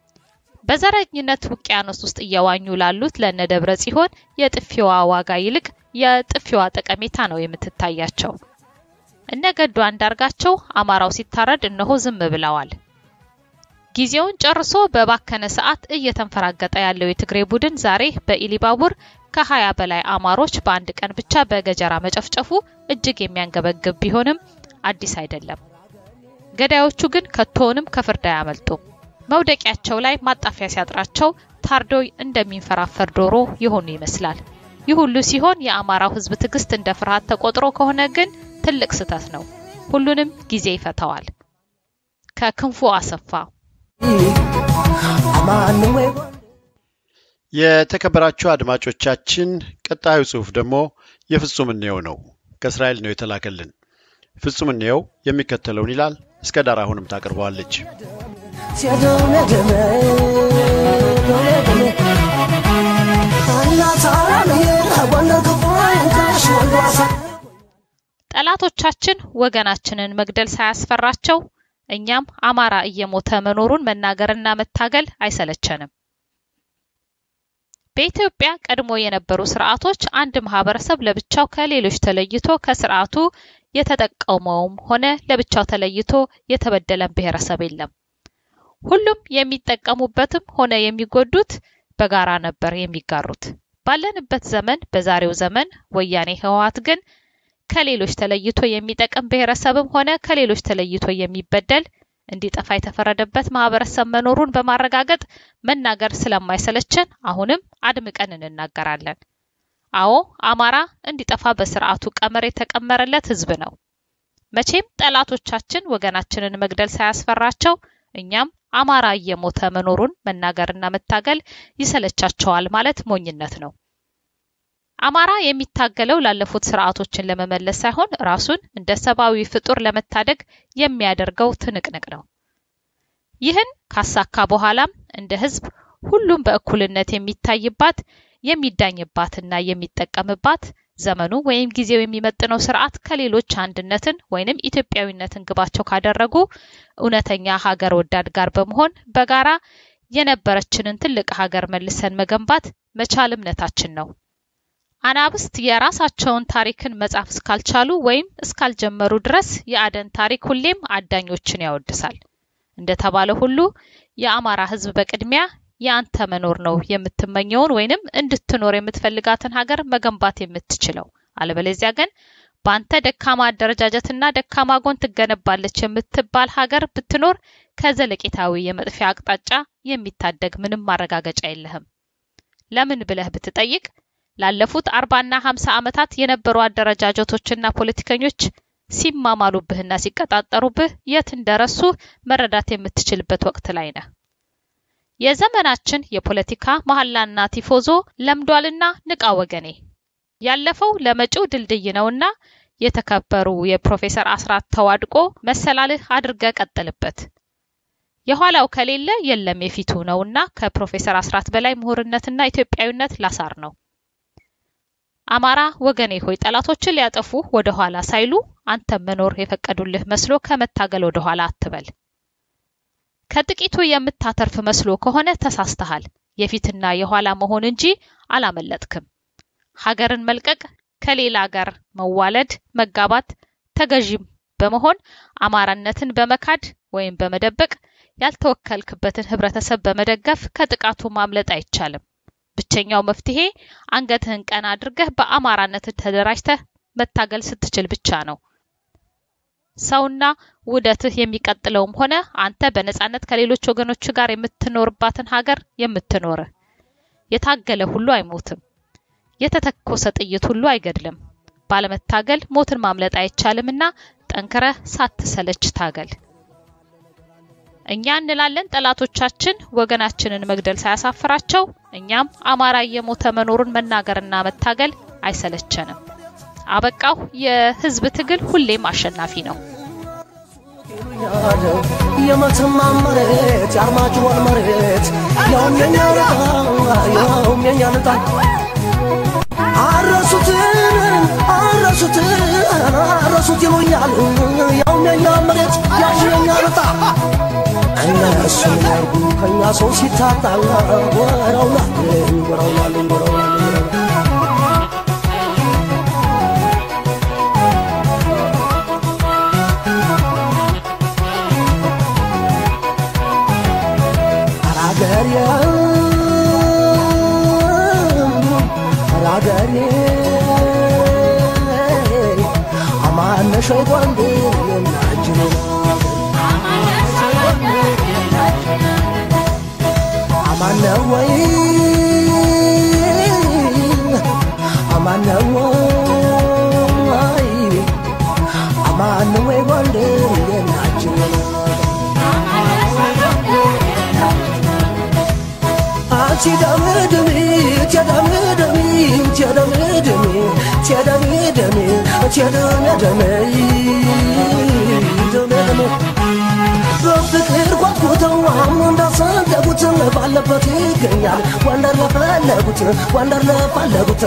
በዘረኝነት ውቅያኖስ ውስጥ እየዋኙ ላሉት ለነ ደብረ ጽዮን የጥፊዋ ዋጋ ይልቅ የጥፊዋ ጠቀሜታ ነው የምትታያቸው። እነ ገዱ አንዳርጋቸው አማራው ሲታረድ እነሆ ዝም ብለዋል። ጊዜውን ጨርሶ በባከነ ሰዓት እየተንፈራገጠ ያለው የትግሬ ቡድን ዛሬ በኢሊባቡር ከሀያ በላይ አማሮች በአንድ ቀን ብቻ በገጀራ መጨፍጨፉ እጅግ የሚያንገበግብ ቢሆንም አዲስ አይደለም። ገዳዮቹ ግን ከቶውንም ከፍርድ አያመልጡም። መውደቂያቸው ላይ ማጣፊያ ሲያጥራቸው ታርዶ እንደሚንፈራፈር ዶሮ የሆኑ ይመስላል። ይህ ሁሉ ሲሆን የአማራው ሕዝብ ትዕግስት እንደ ፍርሃት ተቆጥሮ ከሆነ ግን ትልቅ ስህተት ነው። ሁሉንም ጊዜ ይፈታዋል። ከክንፉ አሰፋ የተከበራችሁ አድማጮቻችን፣ ቀጣዩ ጽሑፍ ደግሞ የፍጹም እንየው ነው። ከእስራኤል ነው የተላከልን። ፍጹም እንየው የሚከተለውን ይላል። እስከ ዳር አሁንም ታቀርበዋለች። ጠላቶቻችን ወገናችንን መግደል ሳያስፈራቸው እኛም አማራ እየሞተ መኖሩን መናገርና መታገል አይሰለቸንም። በኢትዮጵያ ቀድሞ የነበሩ ስርዓቶች አንድ ማህበረሰብ ለብቻው ከሌሎች ተለይቶ ከስርዓቱ የተጠቀመውም ሆነ ለብቻው ተለይቶ የተበደለን ብሔረሰብ የለም። ሁሉም የሚጠቀሙበትም ሆነ የሚጎዱት በጋራ ነበር የሚጋሩት። ባለንበት ዘመን በዛሬው ዘመን ወያኔ ህወሓት ግን ከሌሎች ተለይቶ የሚጠቅም ብሔረሰብም ሆነ ከሌሎች ተለይቶ የሚበደል እንዲጠፋ የተፈረደበት ማህበረሰብ መኖሩን በማረጋገጥ መናገር ስለማይሰለችን አሁንም አድምቀን እንናገራለን። አዎ አማራ እንዲጠፋ በስርዓቱ ቀመር የተቀመረለት ህዝብ ነው። መቼም ጠላቶቻችን ወገናችንን መግደል ሳያስፈራቸው እኛም አማራ እየሞተ መኖሩን መናገርና መታገል ይሰለቻቸዋል ማለት ሞኝነት ነው። አማራ የሚታገለው ላለፉት ስርዓቶችን ለመመለስ ሳይሆን ራሱን እንደ ሰብአዊ ፍጡር ለመታደግ የሚያደርገው ትንቅንቅ ነው። ይህን ካሳካ በኋላም እንደ ህዝብ ሁሉም በእኩልነት የሚታይባት የሚዳኝባትና የሚጠቀምባት ዘመኑ ወይም ጊዜው የሚመጥነው ስርዓት ከሌሎች አንድነትን ወይንም ኢትዮጵያዊነትን ግባቸው ካደረጉ እውነተኛ ሀገር ወዳድ ጋር በመሆን በጋራ የነበረችንን ትልቅ ሀገር መልሰን መገንባት መቻል እምነታችን ነው። አናብስት የራሳቸውን ታሪክን መጻፍ እስካልቻሉ ወይም እስካልጀመሩ ድረስ የአደን ታሪክ ሁሌም አዳኞችን ያወድሳል። እንደተባለ ሁሉ የአማራ ህዝብ በቅድሚያ የአንተ መኖር ነው የምትመኘውን ወይንም እንድትኖር የምትፈልጋትን ሀገር መገንባት የምትችለው። አለበለዚያ ግን በአንተ ደካማ አደረጃጀትና ደካማ ጎን ትገነባለች የምትባል ሀገር ብትኖር ከዘለቄታዊ የመጥፊያ አቅጣጫ የሚታደግ ምንም ማረጋገጫ የለህም። ለምን ብለህ ብትጠይቅ ላለፉት አርባና ሀምሳ ዓመታት የነበሩ አደረጃጀቶችና ፖለቲከኞች ሲማማሉብህና ሲቀጣጠሩብህ የት እንደረሱ መረዳት የምትችልበት ወቅት ላይ ነህ። የዘመናችን የፖለቲካ መሐላና ቲፎዞ ለምዷልና ንቃ ወገኔ። ያለፈው ለመጪው ድልድይ ነውና የተከበሩ የፕሮፌሰር አስራት ተዋድቆ መሰላልህ አድርገ ቀጥልበት። የኋላው ከሌለ የለም የፊቱ ነውና ከፕሮፌሰር አስራት በላይ ምሁርነትና ኢትዮጵያዊነት ላሳር ነው። አማራ ወገኔ ሆይ ጠላቶችን ሊያጠፉ ወደ ኋላ ሳይሉ አንተም መኖር የፈቀዱልህ መስሎ ከመታገል ወደ ኋላ አትበል። ከጥቂቱ የምታተርፍ መስሎ ከሆነ ተሳስተሃል። የፊትና የኋላ መሆን እንጂ አላመለጥክም። ሀገርን መልቀቅ፣ ከሌላ ጋር መዋለድ፣ መጋባት፣ ተገዥም በመሆን አማራነትን በመካድ ወይም በመደበቅ ያልተወከልክበትን ህብረተሰብ በመደገፍ ከጥቃቱ ማምለጥ አይቻልም። ብቸኛው መፍትሄ አንገትህን ቀና አድርገህ በአማራነት ተደራጅተህ መታገል ስትችል ብቻ ነው። ሰውና ውደትህ የሚቀጥለውም ሆነ አንተ በነጻነት ከሌሎች ወገኖች ጋር የምትኖርባትን ሀገር የምትኖርህ። የታገለ ሁሉ አይሞትም። የተተኮሰ ጥይት ሁሉ አይገድልም። ባለመታገል ሞትን ማምለጥ አይቻልምና ጠንክረህ ሳትሰለች ታገል። እኛ እንላለን ጠላቶቻችን ወገናችንን መግደል ሳያሳፍራቸው፣ እኛም አማራ እየሞተ መኖሩን መናገርና መታገል አይሰለቸንም። አበቃው። የህዝብ ትግል ሁሌም አሸናፊ ነው። የመተማ መሬት የአርማጭሆን መሬት ያውም የኛ ያውም የኛ ልጣ አረሱትን አረሱትን አረሱት ይሉኛል ያውም የኛ መሬት ያውም የኛ ልጣ እነሱ ያርጉ ከኛ ሰው ሲታጣ ወረውናልን ወረውናልን ወረውናልን አራገሬ አራገሬ አማነሽ ወንድ ናጅኔ አማነ ወይ አማነ ወይ አማነ ወይ ወንድ ናጅኔ ትደምድሚ ትደምድሚ ትደምድሚ ትደምድሚ ትደምድሚ ደምድሚ በፍቅር ጓጉተው አሁን እንዳሰደጉት ባለበት ይገኛል ወንደር ለፈለጉት ወንደር ለፈለጉት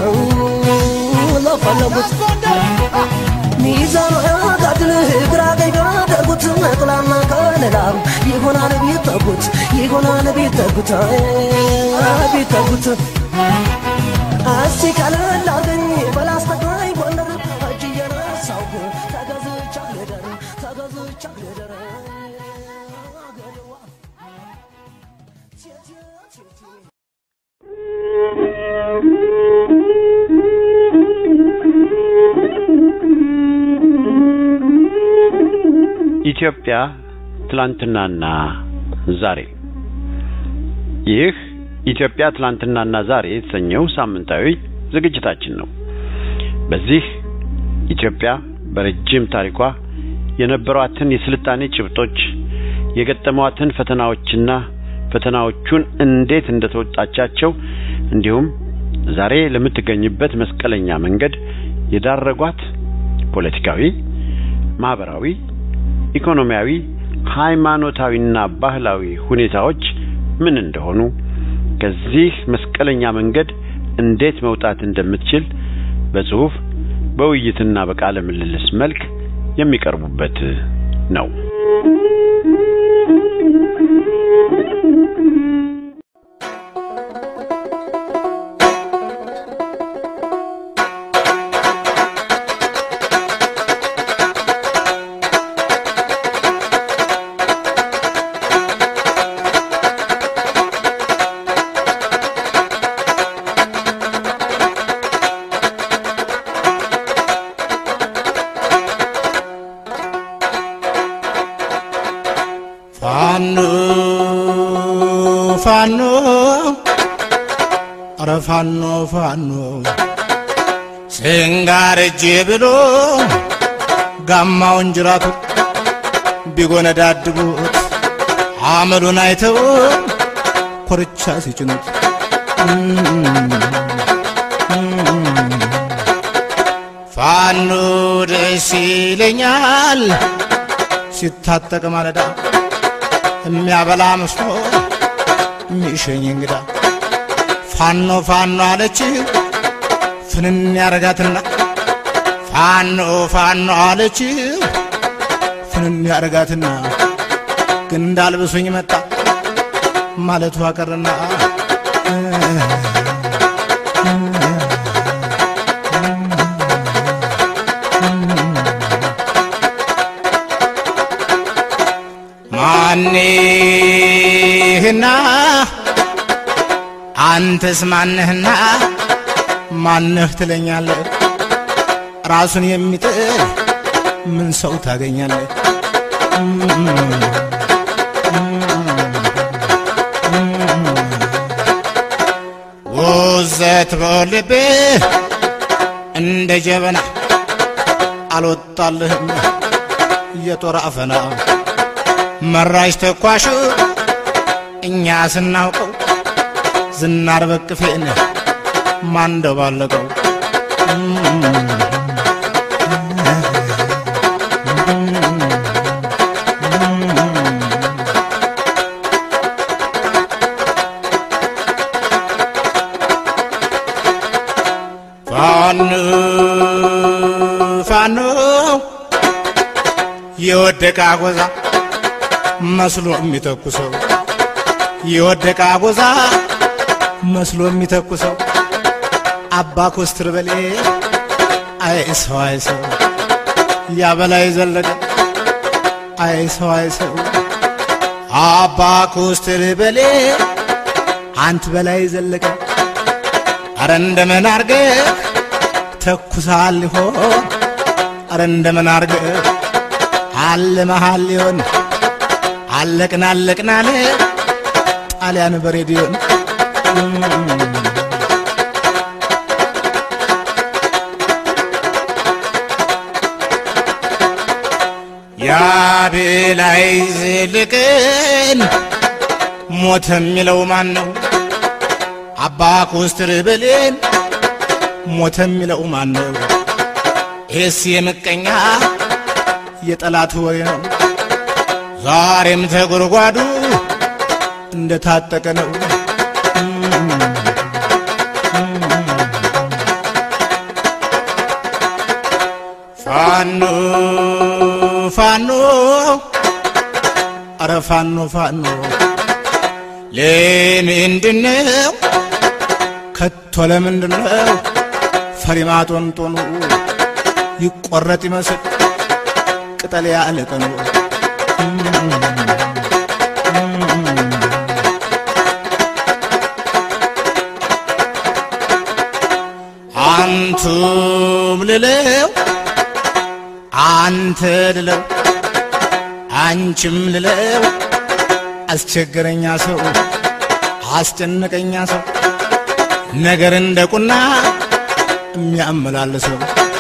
ለፈለጉት ሚዛን ጋድል ግራ ቀኝ ጋደርጉት ጥላና ከለላ ይሆናል ቢጠጉት ይሆናል ቢጠጉት ቢጠጉት እስቲ ቀለል አርገኝ በላስተግራኝ ጎንደር እጅ እየነሳሁ በዝቻ ገደረ ገደዋ ቴቴ ቴቴ ኢትዮጵያ ትላንትናና ዛሬ ይህ ኢትዮጵያ ትላንትናና ዛሬ የተሰኘው ሳምንታዊ ዝግጅታችን ነው። በዚህ ኢትዮጵያ በረጅም ታሪኳ የነበሯትን የስልጣኔ ጭብጦች፣ የገጠሟትን ፈተናዎችና ፈተናዎቹን እንዴት እንደተወጣቻቸው እንዲሁም ዛሬ ለምትገኝበት መስቀለኛ መንገድ የዳረጓት ፖለቲካዊ፣ ማህበራዊ፣ ኢኮኖሚያዊ፣ ሃይማኖታዊና ባህላዊ ሁኔታዎች ምን እንደሆኑ ከዚህ መስቀለኛ መንገድ እንዴት መውጣት እንደምትችል በጽሁፍ በውይይትና በቃለ ምልልስ መልክ የሚቀርቡበት ነው። ፋኖ ፋኖ ኧረ ፋኖ ፋኖ ስንጋር እጄ ብሎ ጋማውን ጅራቱ ቢጎነዳድቡት አመሉን አይተው ኮርቻ ሲጭኑት ፋኖ ደስ ይለኛል ሲታጠቅ ማለዳ የሚያበላ መስሎ የሚሸኝ እንግዳ ፋኖ ፋኖ አለች ፍንን ያረጋትና ፋኖ ፋኖ አለች ፍንን ያረጋትና ግን እንዳልብሱኝ መጣ ማለቱ አቀርና ማንህና አንተስ ማንህና ማንህ ትለኛለህ ራሱን የሚጥል ምን ሰው ታገኛለህ ውዘት በልብህ እንደ ጀበና አልወጣልህም የጦር አፈና መራሽ ተኳሹ እኛ ስናውቀው ዝናር በቅፌን ማንደባለቀው ፋኖ ፋኖ የወደቀ አጎዛ መስሎ የሚተኩሰው የወደቀ አጎዛ መስሎ የሚተኩሰው አባ ኮስትር በሌ አይ ሰው አይ ሰው ያበላይ ዘለቀ አይ ሰው አይ ሰው አባ ኮስትር በሌ አንት በላይ ዘለቀ አረ እንደምን አርገ ተኩሳል ሊሆን አረ እንደምን አርገ አለ መሃል ሊሆን አለቅን አለቅን አለ ጣሊያን በሬዲዮን ያቤላይ ዝልቅን ሞት የሚለው ማን ነው? አባ ኮስትር ብሌን ሞት የሚለው ማን ነው? ይህስ የምቀኛ የጠላት ወሬ ነው። ዛሬም ተጎድጓዱ እንደታጠቀ ነው። ፋኖ ፋኖ አረ ፋኖ ፋኖ ለምንድነው ከቶ ለምንድነው ፈሪማ ጦንጦኑ ይቆረጥ ይመስል ቅጠል ያለቀኑ አንቱም ልለው አንተ ልለው አንቺም ልለው አስቸገረኛ ሰው አስጨነቀኛ ሰው ነገር እንደ ቁና የሚያመላልሰው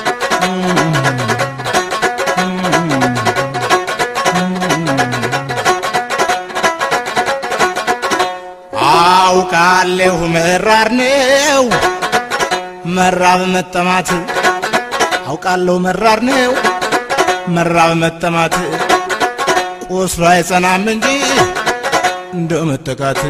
አውቃለሁ መራር ነው መራብ መጠማት አውቃለሁ መራር ነው መራብ መጠማት ቁስሉ አይጸናም እንጂ እንደ መጠቃት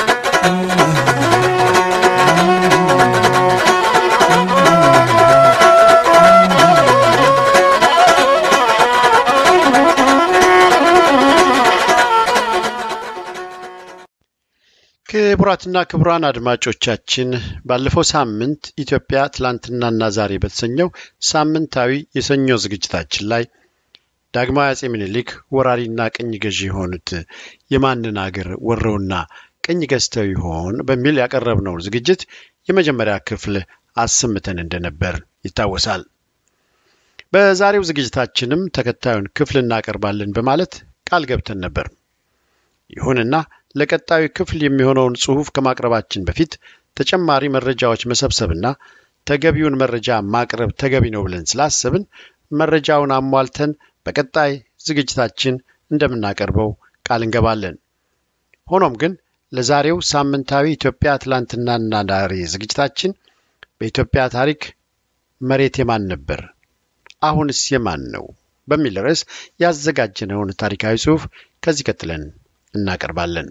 ክቡራትና ክቡራን አድማጮቻችን ባለፈው ሳምንት ኢትዮጵያ ትላንትናና ዛሬ በተሰኘው ሳምንታዊ የሰኞ ዝግጅታችን ላይ ዳግማዊ አጼ ምኒልክ ወራሪና ቅኝ ገዢ የሆኑት የማንን አገር ወረውና ቅኝ ገዝተው ይሆን በሚል ያቀረብነውን ዝግጅት የመጀመሪያ ክፍል አሰምተን እንደነበር ይታወሳል። በዛሬው ዝግጅታችንም ተከታዩን ክፍል እናቀርባለን በማለት ቃል ገብተን ነበር። ይሁንና ለቀጣዩ ክፍል የሚሆነውን ጽሑፍ ከማቅረባችን በፊት ተጨማሪ መረጃዎች መሰብሰብና ተገቢውን መረጃ ማቅረብ ተገቢ ነው ብለን ስላሰብን መረጃውን አሟልተን በቀጣይ ዝግጅታችን እንደምናቀርበው ቃል እንገባለን። ሆኖም ግን ለዛሬው ሳምንታዊ ኢትዮጵያ ትላንትናና ዛሬ ዝግጅታችን በኢትዮጵያ ታሪክ መሬት የማን ነበር፣ አሁንስ የማን ነው በሚል ርዕስ ያዘጋጀነውን ታሪካዊ ጽሑፍ ከዚህ ቀጥለን እናቀርባለን።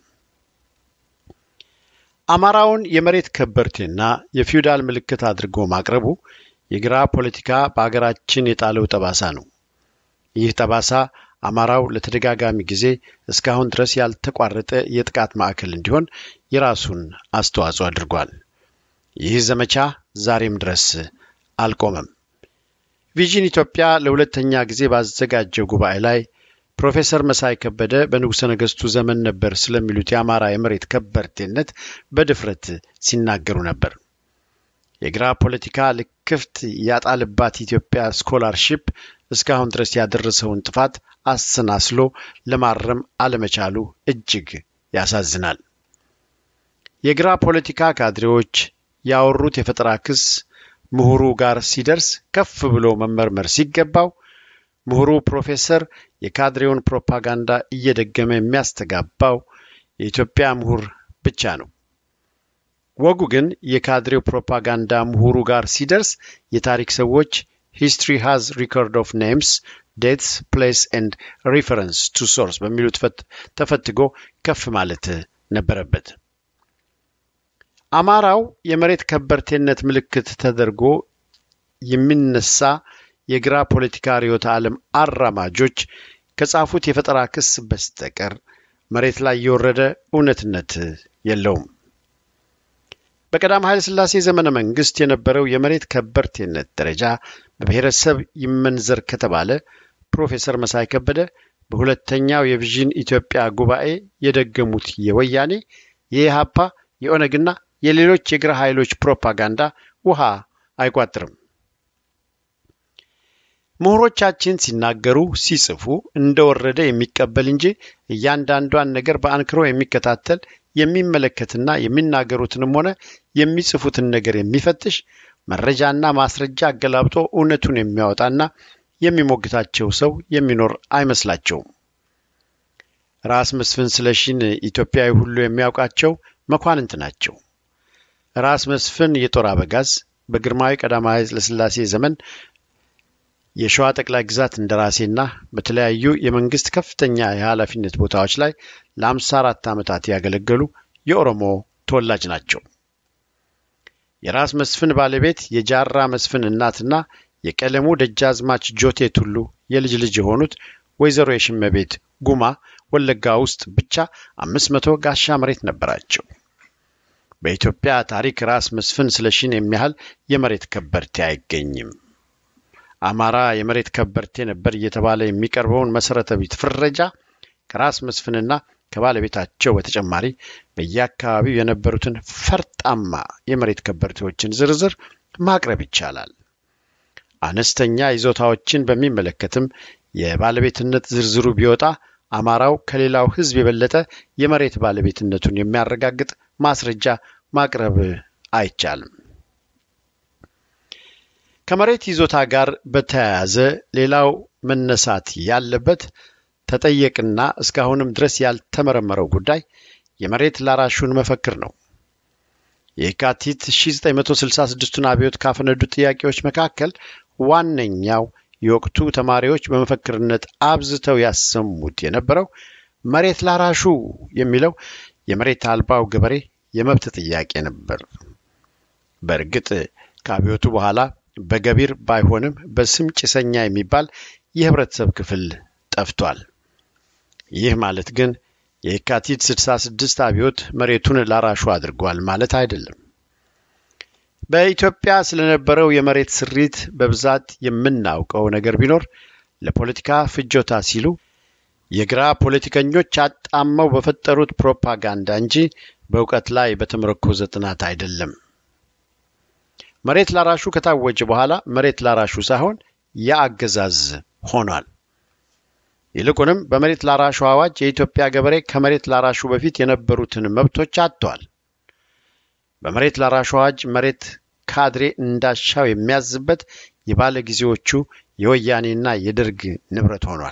አማራውን የመሬት ከበርቴና የፊውዳል ምልክት አድርጎ ማቅረቡ የግራ ፖለቲካ በአገራችን የጣለው ጠባሳ ነው። ይህ ጠባሳ አማራው ለተደጋጋሚ ጊዜ እስካሁን ድረስ ያልተቋረጠ የጥቃት ማዕከል እንዲሆን የራሱን አስተዋጽኦ አድርጓል። ይህ ዘመቻ ዛሬም ድረስ አልቆመም። ቪዥን ኢትዮጵያ ለሁለተኛ ጊዜ ባዘጋጀው ጉባኤ ላይ ፕሮፌሰር መሳይ ከበደ በንጉሠ ነገሥቱ ዘመን ነበር ስለሚሉት የአማራ የመሬት ከበርቴነት በድፍረት ሲናገሩ ነበር። የግራ ፖለቲካ ልክፍት ያጣልባት ኢትዮጵያ ስኮላርሺፕ እስካሁን ድረስ ያደረሰውን ጥፋት አሰናስሎ ለማረም አለመቻሉ እጅግ ያሳዝናል። የግራ ፖለቲካ ካድሬዎች ያወሩት የፈጠራ ክስ ምሁሩ ጋር ሲደርስ ከፍ ብሎ መመርመር ሲገባው ምሁሩ ፕሮፌሰር የካድሬውን ፕሮፓጋንዳ እየደገመ የሚያስተጋባው የኢትዮጵያ ምሁር ብቻ ነው። ወጉ ግን የካድሬው ፕሮፓጋንዳ ምሁሩ ጋር ሲደርስ የታሪክ ሰዎች ሂስትሪ ሃዝ ሪኮርድ ኦፍ ኔምስ ዴትስ ፕሌስ ኤንድ ሪፈረንስ ቱ ሶርስ በሚሉት ተፈትጎ ከፍ ማለት ነበረበት። አማራው የመሬት ከበርቴነት ምልክት ተደርጎ የሚነሳ የግራ ፖለቲካ ርዕዮተ ዓለም አራማጆች ከጻፉት የፈጠራ ክስ በስተቀር መሬት ላይ የወረደ እውነትነት የለውም። በቀዳም ኃይለ ሥላሴ ዘመነ መንግስት የነበረው የመሬት ከበርቴነት ደረጃ በብሔረሰብ ይመንዘር ከተባለ ፕሮፌሰር መሳይ ከበደ በሁለተኛው የቪዥን ኢትዮጵያ ጉባኤ የደገሙት የወያኔ የኢሃፓ የኦነግና የሌሎች የግራ ኃይሎች ፕሮፓጋንዳ ውሃ አይቋጥርም። ምሁሮቻችን ሲናገሩ ሲጽፉ እንደወረደ የሚቀበል እንጂ እያንዳንዷን ነገር በአንክሮ የሚከታተል የሚመለከትና የሚናገሩትንም ሆነ የሚጽፉትን ነገር የሚፈትሽ መረጃና ማስረጃ አገላብጦ እውነቱን የሚያወጣና የሚሞግታቸው ሰው የሚኖር አይመስላቸውም። ራስ መስፍን ስለሺን ኢትዮጵያዊ ሁሉ የሚያውቃቸው መኳንንት ናቸው። ራስ መስፍን የጦር አበጋዝ በግርማዊ ቀዳማዊ ኃይለሥላሴ ዘመን የሸዋ ጠቅላይ ግዛት እንደራሴና በተለያዩ የመንግስት ከፍተኛ የኃላፊነት ቦታዎች ላይ ለአምሳ አራት ዓመታት ያገለገሉ የኦሮሞ ተወላጅ ናቸው። የራስ መስፍን ባለቤት የጃራ መስፍን እናትና የቀለሙ ደጃዝማች ጆቴ ቱሉ የልጅ ልጅ የሆኑት ወይዘሮ የሽመቤት ጉማ ወለጋ ውስጥ ብቻ አምስት መቶ ጋሻ መሬት ነበራቸው። በኢትዮጵያ ታሪክ ራስ መስፍን ስለሺን የሚያህል የመሬት ከበርቴ አይገኝም። አማራ የመሬት ከበርቴ ነበር እየተባለ የሚቀርበውን መሰረተ ቢስ ፍረጃ ከራስ መስፍንና ከባለቤታቸው በተጨማሪ በየአካባቢው የነበሩትን ፈርጣማ የመሬት ከበርቴዎችን ዝርዝር ማቅረብ ይቻላል። አነስተኛ ይዞታዎችን በሚመለከትም የባለቤትነት ዝርዝሩ ቢወጣ አማራው ከሌላው ሕዝብ የበለጠ የመሬት ባለቤትነቱን የሚያረጋግጥ ማስረጃ ማቅረብ አይቻልም። ከመሬት ይዞታ ጋር በተያያዘ ሌላው መነሳት ያለበት ተጠየቅና እስካሁንም ድረስ ያልተመረመረው ጉዳይ የመሬት ላራሹን መፈክር ነው። የካቲት 1966ቱን አብዮት ካፈነዱ ጥያቄዎች መካከል ዋነኛው የወቅቱ ተማሪዎች በመፈክርነት አብዝተው ያሰሙት የነበረው መሬት ላራሹ የሚለው የመሬት አልባው ገበሬ የመብት ጥያቄ ነበር። በእርግጥ ከአብዮቱ በኋላ በገቢር ባይሆንም በስም ጭሰኛ የሚባል የህብረተሰብ ክፍል ጠፍቷል። ይህ ማለት ግን የካቲት 66 አብዮት መሬቱን ላራሹ አድርጓል ማለት አይደለም። በኢትዮጵያ ስለነበረው የመሬት ስሪት በብዛት የምናውቀው ነገር ቢኖር ለፖለቲካ ፍጆታ ሲሉ የግራ ፖለቲከኞች አጣመው በፈጠሩት ፕሮፓጋንዳ እንጂ በእውቀት ላይ በተመረኮዘ ጥናት አይደለም። መሬት ላራሹ ከታወጀ በኋላ መሬት ላራሹ ሳይሆን የአገዛዝ ሆኗል። ይልቁንም በመሬት ላራሹ አዋጅ የኢትዮጵያ ገበሬ ከመሬት ላራሹ በፊት የነበሩትን መብቶች አጥቷል። በመሬት ላራሹ አዋጅ መሬት ካድሬ እንዳሻው የሚያዝበት የባለ ጊዜዎቹ የወያኔና የደርግ ንብረት ሆኗል።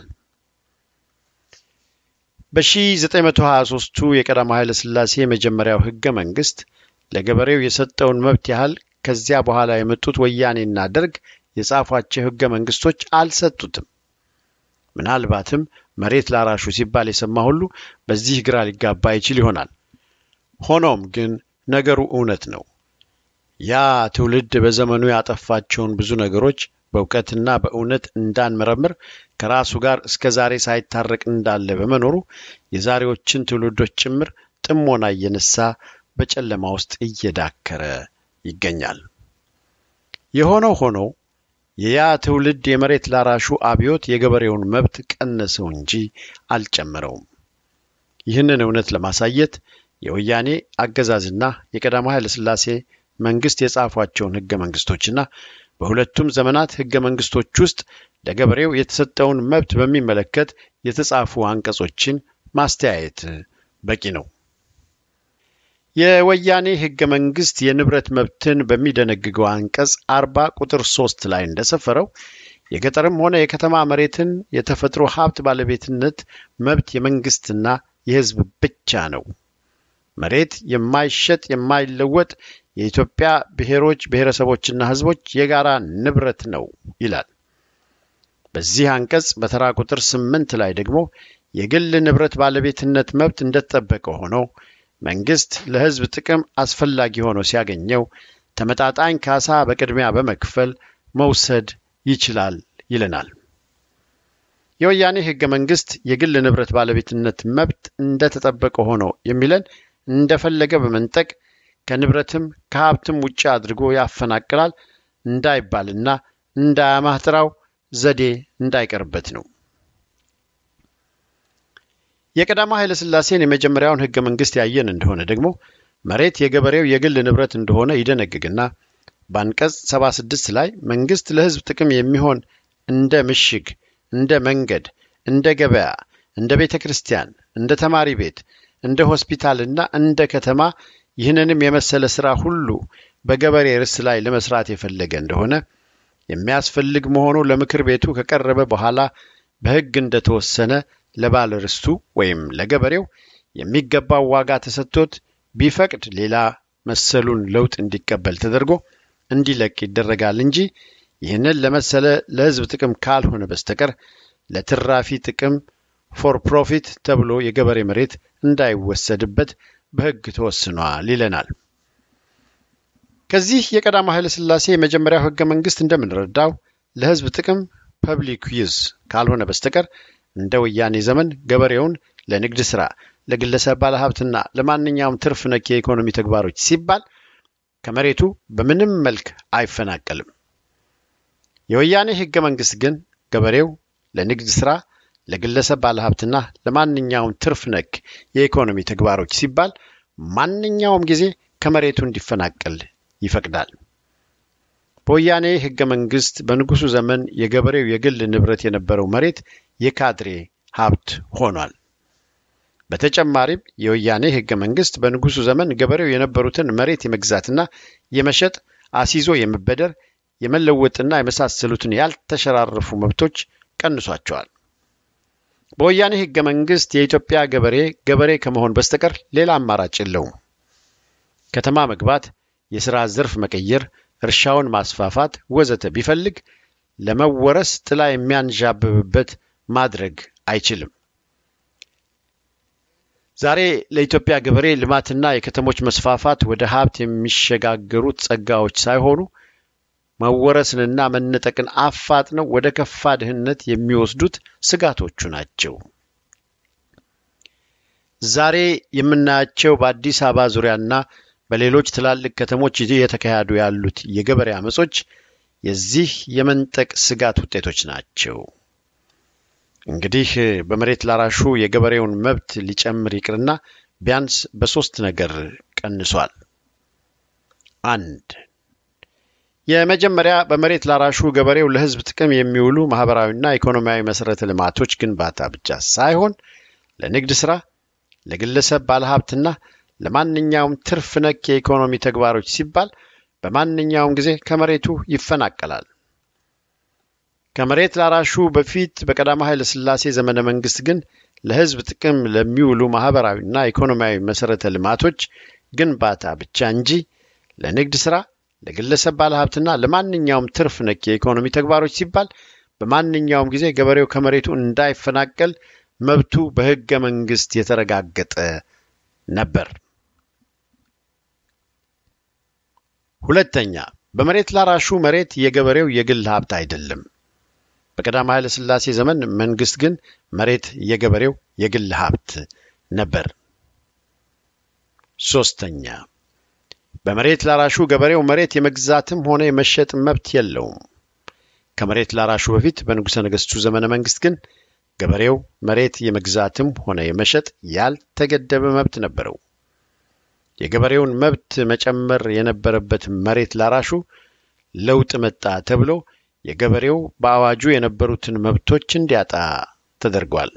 በ1923ቱ የቀዳማዊ ኃይለ ሥላሴ የመጀመሪያው ሕገ መንግሥት ለገበሬው የሰጠውን መብት ያህል ከዚያ በኋላ የመጡት ወያኔና ደርግ የጻፏቸው ሕገ መንግሥቶች አልሰጡትም። ምናልባትም መሬት ላራሹ ሲባል የሰማ ሁሉ በዚህ ግራ ሊጋባ ይችል ይሆናል። ሆኖም ግን ነገሩ እውነት ነው። ያ ትውልድ በዘመኑ ያጠፋቸውን ብዙ ነገሮች በእውቀትና በእውነት እንዳንመረምር ከራሱ ጋር እስከ ዛሬ ሳይታረቅ እንዳለ በመኖሩ የዛሬዎችን ትውልዶች ጭምር ጥሞና እየነሳ በጨለማ ውስጥ እየዳከረ ይገኛል። የሆነው ሆኖ የያ ትውልድ የመሬት ላራሹ አብዮት የገበሬውን መብት ቀነሰው እንጂ አልጨመረውም። ይህንን እውነት ለማሳየት የወያኔ አገዛዝና የቀዳማዊ ኃይለ ሥላሴ መንግስት የጻፏቸውን ሕገ መንግስቶችና በሁለቱም ዘመናት ሕገ መንግስቶች ውስጥ ለገበሬው የተሰጠውን መብት በሚመለከት የተጻፉ አንቀጾችን ማስተያየት በቂ ነው። የወያኔ ሕገ መንግስት የንብረት መብትን በሚደነግገው አንቀጽ አርባ ቁጥር ሶስት ላይ እንደሰፈረው የገጠርም ሆነ የከተማ መሬትን የተፈጥሮ ሀብት ባለቤትነት መብት የመንግስትና የሕዝብ ብቻ ነው። መሬት የማይሸጥ የማይለወጥ የኢትዮጵያ ብሔሮች ብሔረሰቦችና ሕዝቦች የጋራ ንብረት ነው ይላል። በዚህ አንቀጽ በተራ ቁጥር ስምንት ላይ ደግሞ የግል ንብረት ባለቤትነት መብት እንደተጠበቀ ሆኖ መንግስት ለሕዝብ ጥቅም አስፈላጊ ሆኖ ሲያገኘው ተመጣጣኝ ካሳ በቅድሚያ በመክፈል መውሰድ ይችላል ይለናል። የወያኔ ሕገ መንግስት የግል ንብረት ባለቤትነት መብት እንደተጠበቀ ሆኖ የሚለን እንደፈለገ በመንጠቅ ከንብረትም ከሀብትም ውጭ አድርጎ ያፈናቅላል እንዳይባልና እንዳያማትራው ዘዴ እንዳይቀርበት ነው። የቀዳማዊ ኃይለ ሥላሴን የመጀመሪያውን ሕገ መንግስት ያየን እንደሆነ ደግሞ መሬት የገበሬው የግል ንብረት እንደሆነ ይደነግግና በአንቀጽ 76 ላይ መንግስት ለሕዝብ ጥቅም የሚሆን እንደ ምሽግ፣ እንደ መንገድ፣ እንደ ገበያ፣ እንደ ቤተ ክርስቲያን፣ እንደ ተማሪ ቤት፣ እንደ ሆስፒታልና እንደ ከተማ ይህንንም የመሰለ ሥራ ሁሉ በገበሬ ርስ ላይ ለመስራት የፈለገ እንደሆነ የሚያስፈልግ መሆኑ ለምክር ቤቱ ከቀረበ በኋላ በሕግ እንደተወሰነ ለባለ ርስቱ ወይም ለገበሬው የሚገባው ዋጋ ተሰጥቶት ቢፈቅድ ሌላ መሰሉን ለውጥ እንዲቀበል ተደርጎ እንዲለቅ ይደረጋል እንጂ ይህንን ለመሰለ ለሕዝብ ጥቅም ካልሆነ በስተቀር ለትራፊ ጥቅም ፎር ፕሮፊት ተብሎ የገበሬ መሬት እንዳይወሰድበት በሕግ ተወስኗል ይለናል። ከዚህ የቀዳማዊ ኃይለ ሥላሴ የመጀመሪያው ሕገ መንግስት እንደምንረዳው ለሕዝብ ጥቅም ፐብሊክ ዩዝ ካልሆነ በስተቀር እንደ ወያኔ ዘመን ገበሬውን ለንግድ ሥራ፣ ለግለሰብ ባለሀብትና ለማንኛውም ትርፍ ነክ የኢኮኖሚ ተግባሮች ሲባል ከመሬቱ በምንም መልክ አይፈናቀልም። የወያኔ ህገ መንግስት ግን ገበሬው ለንግድ ስራ፣ ለግለሰብ ባለሀብትና ለማንኛውም ትርፍ ነክ የኢኮኖሚ ተግባሮች ሲባል ማንኛውም ጊዜ ከመሬቱ እንዲፈናቀል ይፈቅዳል። በወያኔ ህገ መንግስት በንጉሱ ዘመን የገበሬው የግል ንብረት የነበረው መሬት የካድሬ ሀብት ሆኗል። በተጨማሪም የወያኔ ህገ መንግስት በንጉሱ ዘመን ገበሬው የነበሩትን መሬት የመግዛትና የመሸጥ አስይዞ የመበደር የመለወጥና የመሳሰሉትን ያልተሸራረፉ መብቶች ቀንሷቸዋል። በወያኔ ህገ መንግስት የኢትዮጵያ ገበሬ ገበሬ ከመሆን በስተቀር ሌላ አማራጭ የለውም። ከተማ መግባት፣ የሥራ ዘርፍ መቀየር፣ እርሻውን ማስፋፋት ወዘተ ቢፈልግ ለመወረስ ጥላ የሚያንዣብብበት ማድረግ አይችልም። ዛሬ ለኢትዮጵያ ገበሬ ልማትና የከተሞች መስፋፋት ወደ ሀብት የሚሸጋገሩት ጸጋዎች ሳይሆኑ መወረስንና መነጠቅን አፋጥነው ወደ ከፋ ድህነት የሚወስዱት ስጋቶቹ ናቸው። ዛሬ የምናያቸው በአዲስ አበባ ዙሪያና በሌሎች ትላልቅ ከተሞች እየተካሄዱ ያሉት የገበሬ አመጾች የዚህ የመንጠቅ ስጋት ውጤቶች ናቸው። እንግዲህ በመሬት ላራሹ የገበሬውን መብት ሊጨምር ይቅርና ቢያንስ በሶስት ነገር ቀንሷል። አንድ የመጀመሪያ በመሬት ላራሹ ገበሬው ለሕዝብ ጥቅም የሚውሉ ማህበራዊና ኢኮኖሚያዊ መሰረተ ልማቶች ግንባታ ብቻ ሳይሆን ለንግድ ስራ፣ ለግለሰብ ባለሀብትና ለማንኛውም ትርፍ ነክ የኢኮኖሚ ተግባሮች ሲባል በማንኛውም ጊዜ ከመሬቱ ይፈናቀላል። ከመሬት ላራሹ በፊት በቀዳማዊ ኃይለ ሥላሴ ዘመነ መንግስት ግን ለሕዝብ ጥቅም ለሚውሉ ማህበራዊና ኢኮኖሚያዊ መሰረተ ልማቶች ግንባታ ብቻ እንጂ ለንግድ ስራ ለግለሰብ ባለሀብትና ለማንኛውም ትርፍ ነክ የኢኮኖሚ ተግባሮች ሲባል በማንኛውም ጊዜ ገበሬው ከመሬቱ እንዳይፈናቀል መብቱ በሕገ መንግስት የተረጋገጠ ነበር። ሁለተኛ፣ በመሬት ላራሹ መሬት የገበሬው የግል ሀብት አይደለም። በቀዳማዊ ኃይለ ሥላሴ ዘመን መንግስት ግን መሬት የገበሬው የግል ሀብት ነበር። ሶስተኛ፣ በመሬት ላራሹ ገበሬው መሬት የመግዛትም ሆነ የመሸጥ መብት የለውም። ከመሬት ላራሹ በፊት በንጉሠ ነገሥቱ ዘመነ መንግስት ግን ገበሬው መሬት የመግዛትም ሆነ የመሸጥ ያልተገደበ መብት ነበረው። የገበሬውን መብት መጨመር የነበረበት መሬት ላራሹ ለውጥ መጣ ተብሎ የገበሬው በአዋጁ የነበሩትን መብቶች እንዲያጣ ተደርጓል።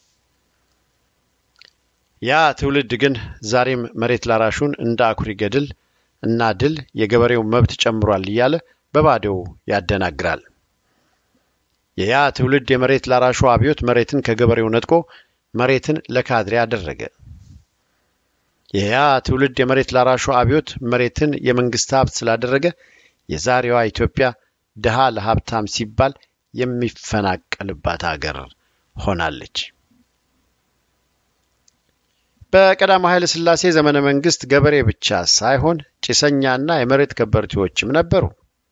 ያ ትውልድ ግን ዛሬም መሬት ላራሹን እንደ አኩሪ ገድል እና ድል የገበሬው መብት ጨምሯል እያለ በባዶው ያደናግራል። የያ ትውልድ የመሬት ላራሹ አብዮት መሬትን ከገበሬው ነጥቆ መሬትን ለካድሬ አደረገ። የያ ትውልድ የመሬት ላራሹ አብዮት መሬትን የመንግስት ሀብት ስላደረገ የዛሬዋ ኢትዮጵያ ድሃ ለሀብታም ሲባል የሚፈናቀልባት አገር ሆናለች። በቀዳማዊ ኃይለ ሥላሴ ዘመነ መንግስት ገበሬ ብቻ ሳይሆን ጭሰኛና የመሬት ከበርቴዎችም ነበሩ።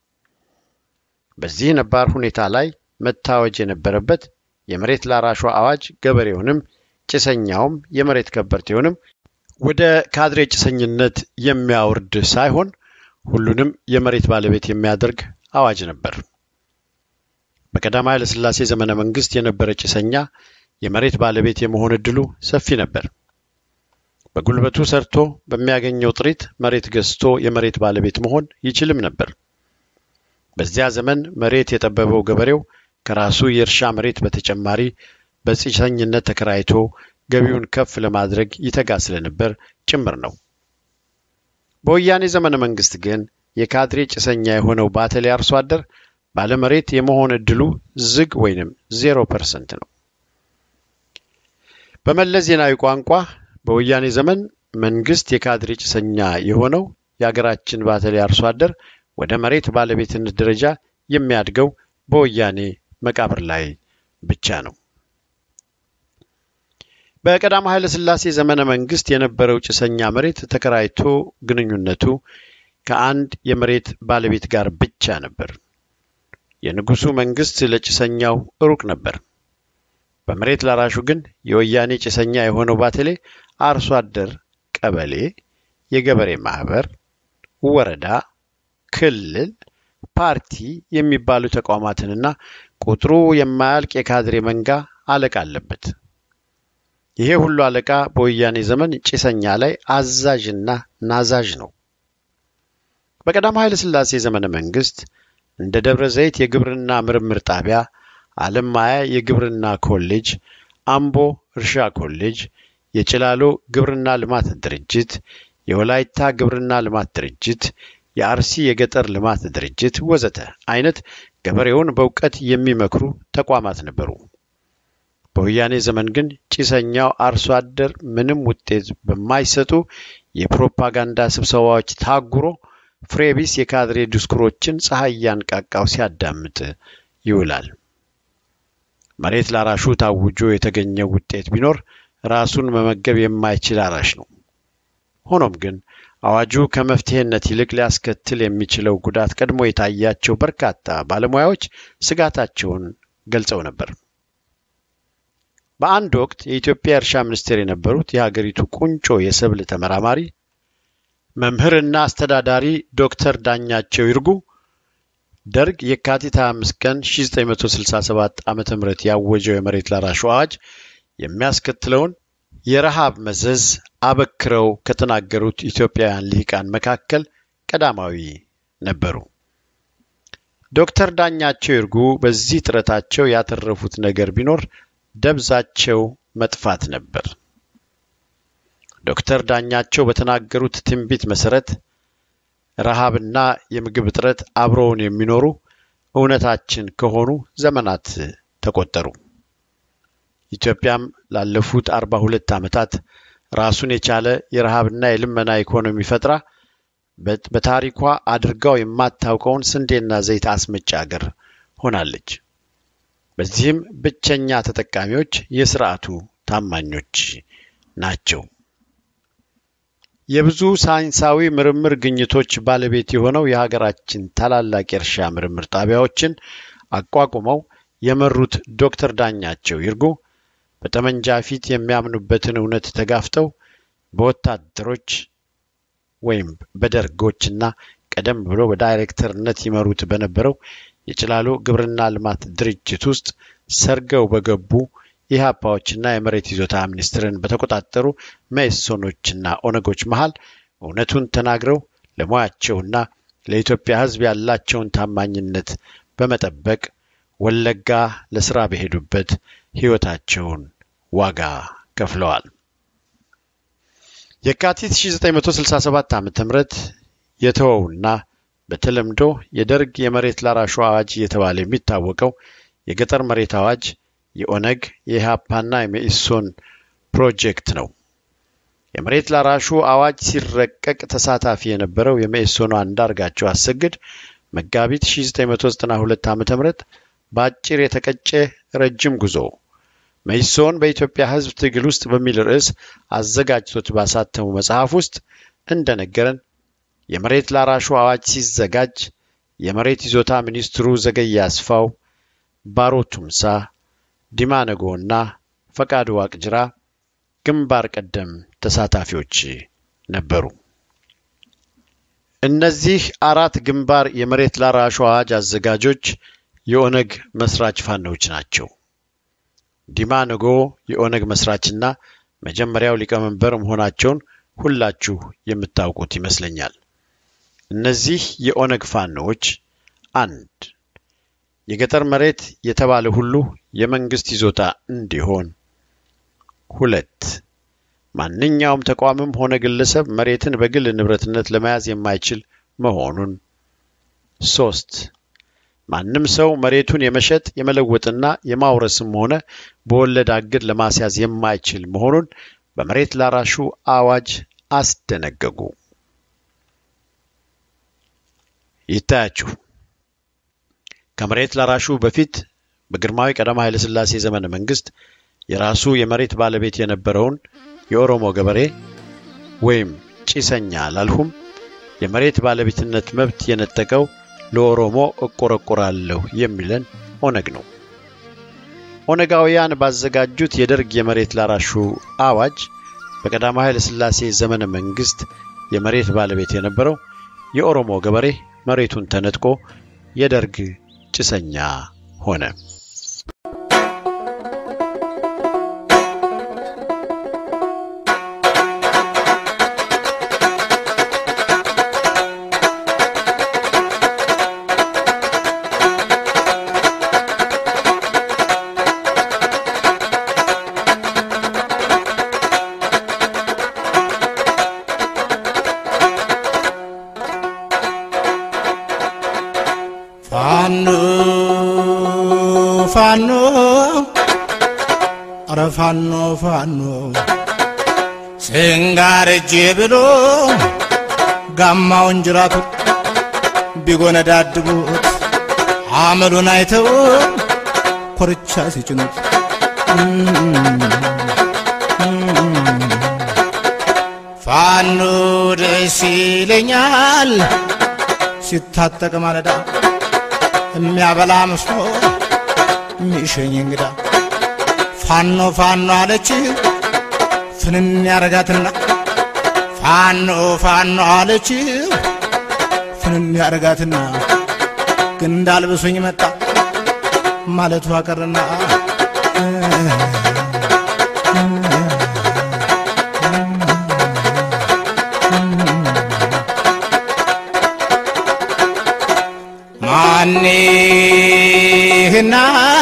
በዚህ ነባር ሁኔታ ላይ መታወጅ የነበረበት የመሬት ላራሹ አዋጅ ገበሬውንም ጭሰኛውም የመሬት ከበርቴውንም ወደ ካድሬ ጭሰኝነት የሚያወርድ ሳይሆን ሁሉንም የመሬት ባለቤት የሚያደርግ አዋጅ ነበር። በቀዳማዊ ኃይለ ሥላሴ ዘመነ መንግስት የነበረ ጭሰኛ የመሬት ባለቤት የመሆን እድሉ ሰፊ ነበር። በጉልበቱ ሰርቶ በሚያገኘው ጥሪት መሬት ገዝቶ የመሬት ባለቤት መሆን ይችልም ነበር። በዚያ ዘመን መሬት የጠበበው ገበሬው ከራሱ የእርሻ መሬት በተጨማሪ በጭሰኝነት ተከራይቶ ገቢውን ከፍ ለማድረግ ይተጋ ስለነበር ጭምር ነው። በወያኔ ዘመነ መንግስት ግን የካድሬ ጭሰኛ የሆነው ባተሌ አርሶ አደር ባለመሬት የመሆን እድሉ ዝግ ወይንም ዜሮ ፐርሰንት ነው። በመለስ ዜናዊ ቋንቋ በወያኔ ዘመን መንግስት የካድሬ ጭሰኛ የሆነው የሀገራችን ባተሌ አርሶ አደር ወደ መሬት ባለቤትነት ደረጃ የሚያድገው በወያኔ መቃብር ላይ ብቻ ነው። በቀዳማዊ ኃይለ ሥላሴ ዘመነ መንግስት የነበረው ጭሰኛ መሬት ተከራይቶ ግንኙነቱ ከአንድ የመሬት ባለቤት ጋር ብቻ ነበር። የንጉሱ መንግስት ለጭሰኛው ሩቅ ነበር። በመሬት ላራሹ ግን የወያኔ ጭሰኛ የሆነው ባተሌ አርሶ አደር ቀበሌ፣ የገበሬ ማህበር፣ ወረዳ፣ ክልል፣ ፓርቲ የሚባሉ ተቋማትንና ቁጥሩ የማያልቅ የካድሬ መንጋ አለቃ አለበት። ይሄ ሁሉ አለቃ በወያኔ ዘመን ጭሰኛ ላይ አዛዥና ናዛዥ ነው። በቀዳማዊ ኃይለ ሥላሴ ዘመነ መንግስት እንደ ደብረ ዘይት የግብርና ምርምር ጣቢያ፣ አለማያ የግብርና ኮሌጅ፣ አምቦ እርሻ ኮሌጅ፣ የጭላሎ ግብርና ልማት ድርጅት፣ የወላይታ ግብርና ልማት ድርጅት፣ የአርሲ የገጠር ልማት ድርጅት ወዘተ አይነት ገበሬውን በእውቀት የሚመክሩ ተቋማት ነበሩ። በወያኔ ዘመን ግን ጭሰኛው አርሶ አደር ምንም ውጤት በማይሰጡ የፕሮፓጋንዳ ስብሰባዎች ታጉሮ ፍሬቢስ የካድሬ ዲስኩሮችን ፀሐይ እያንቃቃው ሲያዳምጥ ይውላል። መሬት ላራሹ ታውጆ የተገኘው ውጤት ቢኖር ራሱን መመገብ የማይችል አራሽ ነው። ሆኖም ግን አዋጁ ከመፍትሄነት ይልቅ ሊያስከትል የሚችለው ጉዳት ቀድሞ የታያቸው በርካታ ባለሙያዎች ስጋታቸውን ገልጸው ነበር። በአንድ ወቅት የኢትዮጵያ እርሻ ሚኒስቴር የነበሩት የሀገሪቱ ቁንጮ የሰብል ተመራማሪ መምህርና አስተዳዳሪ ዶክተር ዳኛቸው ይርጉ ደርግ የካቲት 25 ቀን 1967 ዓ ም ያወጀው የመሬት ላራሹ አዋጅ የሚያስከትለውን የረሃብ መዘዝ አበክረው ከተናገሩት ኢትዮጵያውያን ልሂቃን መካከል ቀዳማዊ ነበሩ። ዶክተር ዳኛቸው ይርጉ በዚህ ጥረታቸው ያተረፉት ነገር ቢኖር ደብዛቸው መጥፋት ነበር። ዶክተር ዳኛቸው በተናገሩት ትንቢት መሰረት ረሃብና የምግብ እጥረት አብረውን የሚኖሩ እውነታችን ከሆኑ ዘመናት ተቆጠሩ። ኢትዮጵያም ላለፉት አርባ ሁለት ዓመታት ራሱን የቻለ የረሃብና የልመና ኢኮኖሚ ፈጥራ በታሪኳ አድርጋው የማታውቀውን ስንዴና ዘይት አስመጪ አገር ሆናለች። በዚህም ብቸኛ ተጠቃሚዎች የስርዓቱ ታማኞች ናቸው። የብዙ ሳይንሳዊ ምርምር ግኝቶች ባለቤት የሆነው የሀገራችን ታላላቅ የእርሻ ምርምር ጣቢያዎችን አቋቁመው የመሩት ዶክተር ዳኛቸው ይርጉ በጠመንጃ ፊት የሚያምኑበትን እውነት ተጋፍተው በወታደሮች ወይም በደርጎችና ቀደም ብሎ በዳይሬክተርነት ይመሩት በነበረው የጭላሎ ግብርና ልማት ድርጅት ውስጥ ሰርገው በገቡ ኢህአፓዎችና የመሬት ይዞታ ሚኒስቴርን በተቆጣጠሩ መኢሶኖችና ኦነጎች መሃል እውነቱን ተናግረው ለሙያቸውና ለኢትዮጵያ ሕዝብ ያላቸውን ታማኝነት በመጠበቅ ወለጋ ለስራ በሄዱበት ሕይወታቸውን ዋጋ ከፍለዋል። የካቲት 1967 ዓ ም የተወውና በተለምዶ የደርግ የመሬት ላራሹ አዋጅ እየተባለ የሚታወቀው የገጠር መሬት አዋጅ የኦነግ የኢህአፓና የመኢሶን ፕሮጀክት ነው። የመሬት ላራሹ አዋጅ ሲረቀቅ ተሳታፊ የነበረው የመኢሶኑ አንዳርጋቸው አሰግድ መጋቢት 1992 ዓ ም በአጭር የተቀጨ ረጅም ጉዞ መኢሶን በኢትዮጵያ ሕዝብ ትግል ውስጥ በሚል ርዕስ አዘጋጅቶት ባሳተሙ መጽሐፍ ውስጥ እንደነገረን የመሬት ላራሹ አዋጅ ሲዘጋጅ የመሬት ይዞታ ሚኒስትሩ ዘገየ አስፋው፣ ባሮ ቱምሳ፣ ዲማ ነጎና ፈቃዱ ዋቅጅራ ግንባር ቀደም ተሳታፊዎች ነበሩ። እነዚህ አራት ግንባር የመሬት ላራሹ አዋጅ አዘጋጆች የኦነግ መስራች ፋኖች ናቸው። ዲማ ነጎ የኦነግ መስራችና መጀመሪያው ሊቀመንበር መሆናቸውን ሁላችሁ የምታውቁት ይመስለኛል። እነዚህ የኦነግ ፋኖዎች አንድ የገጠር መሬት የተባለ ሁሉ የመንግስት ይዞታ እንዲሆን፣ ሁለት ማንኛውም ተቋምም ሆነ ግለሰብ መሬትን በግል ንብረትነት ለመያዝ የማይችል መሆኑን፣ ሶስት ማንም ሰው መሬቱን የመሸጥ የመለወጥና የማውረስም ሆነ በወለድ አግድ ለማስያዝ የማይችል መሆኑን በመሬት ላራሹ አዋጅ አስደነገጉ። ይታያችሁ ከመሬት ላራሹ በፊት በግርማዊ ቀዳማዊ ኃይለ ሥላሴ ዘመነ መንግስት የራሱ የመሬት ባለቤት የነበረውን የኦሮሞ ገበሬ ወይም ጭሰኛ አላልሁም የመሬት ባለቤትነት መብት የነጠቀው ለኦሮሞ እቆረቆራለሁ የሚለን ኦነግ ነው። ኦነጋውያን ባዘጋጁት የደርግ የመሬት ላራሹ አዋጅ በቀዳማዊ ኃይለ ሥላሴ ዘመነ መንግስት የመሬት ባለቤት የነበረው የኦሮሞ ገበሬ መሬቱን ተነጥቆ የደርግ ጭሰኛ ሆነ። ፋኖ ፋኖ ኧረ ፋኖ ፋኖ ስንጋር እጄ ብሎ ጋማውን ጅራቱ ቢጎነዳድቡት አመሉን አይተው ኮርቻ ሲጭኑት ፋኖ ደስ ይለኛል ሲታጠቅ ማለዳ የሚያበላ መስሎ የሚሸኝ እንግዳ ፋኖ ፋኖ አለች ፍንን ያረጋትና ፋኖ ፋኖ አለች ፍንን ያረጋትና ግን እንዳልብሱኝ መጣ ማለቱ አቀርና ማንህና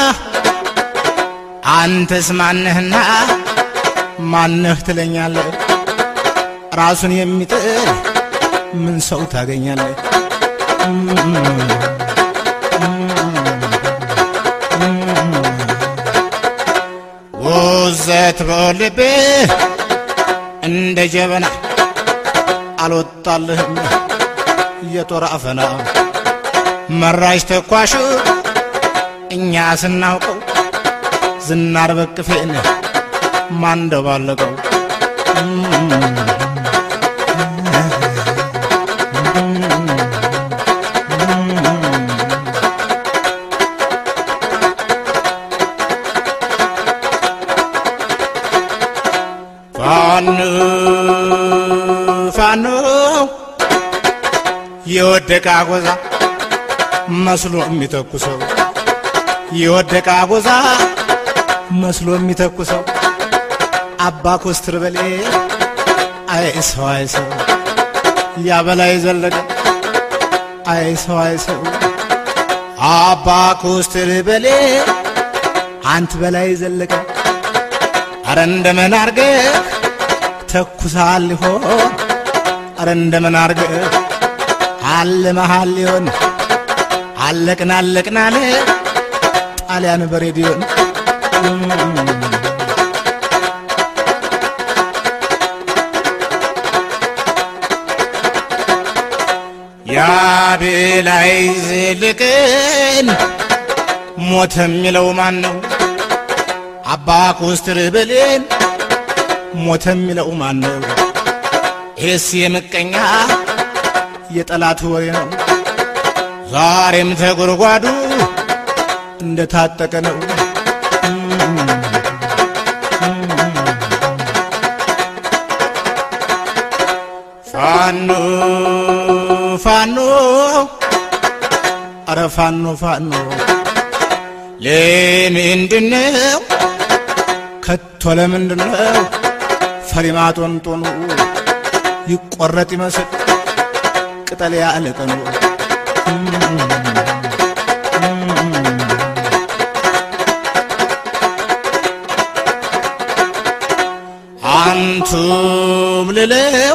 አንተስ ማንህና ማንህ ትለኛለህ ራሱን የሚጥል ምን ሰው ታገኛለህ ውዘት በልብህ እንደ ጀበና አልወጣልህም የጦር አፈና መራሽ ተኳሹ እኛ ስናውቀው ዝናር በቅፌን ማንደባለቀው ፋኖ ፋኖ የወደቀ አጎዛ መስሎ የሚተኩሰው የወደቀ አጎዛ መስሎ የሚተኩሰው አባ ኮስትር በሌ አይ ሰው አይ ሰው ያበላይ ዘለቀ አይ ሰው አይ ሰው አባ ኮስትር በሌ አንት በላይ ዘለቀ አረ እንደምን አርገህ ተኩሳል ሊሆን አረ እንደምን አርገህ አለ መሃል ሊሆን አለቅን አለቅን አለ ጣሊያን በሬዲዮን ያቤላይ ዝልቅን ሞተ የሚለው ማን ነው? አባ ኮስትር ብሌን ሞተ የሚለው ማን ነው? ይህስ የምቀኛ የጠላት ወሬ ነው። ዛሬም ተጎድጓዱ እንደታጠቀ ነው። ፋኖ ፋኖ አረ ፋኖ ፋኖ ለምንድነው ከቶ ለምንድነው ፈሪማ ጦንጦኑ ይቆረጥ ይመስል ቅጠል ያለቀኑ አንቱም ልለው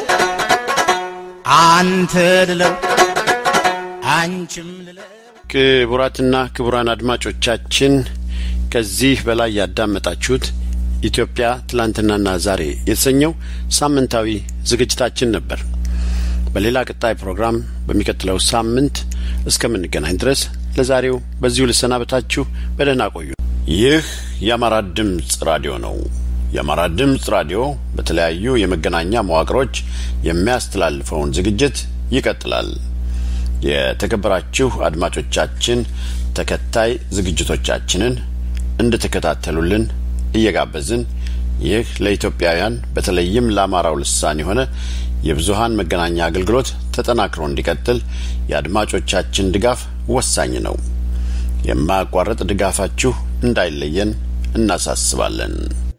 አንተ ልለው አንቺም ልለው ክቡራትና ክቡራን አድማጮቻችን ከዚህ በላይ ያዳመጣችሁት ኢትዮጵያ ትላንትናና ዛሬ የተሰኘው ሳምንታዊ ዝግጅታችን ነበር። በሌላ ቀጣይ ፕሮግራም በሚቀጥለው ሳምንት እስከምንገናኝ ድረስ ለዛሬው በዚሁ ልሰናበታችሁ። በደህና ቆዩ። ይህ የአማራ ድምፅ ራዲዮ ነው። የአማራ ድምፅ ራዲዮ በተለያዩ የመገናኛ መዋቅሮች የሚያስተላልፈውን ዝግጅት ይቀጥላል። የተከበራችሁ አድማጮቻችን ተከታይ ዝግጅቶቻችንን እንድትከታተሉልን እየጋበዝን ይህ ለኢትዮጵያውያን በተለይም ለአማራው ልሳን የሆነ የብዙሃን መገናኛ አገልግሎት ተጠናክሮ እንዲቀጥል የአድማጮቻችን ድጋፍ ወሳኝ ነው። የማያቋርጥ ድጋፋችሁ እንዳይለየን እናሳስባለን።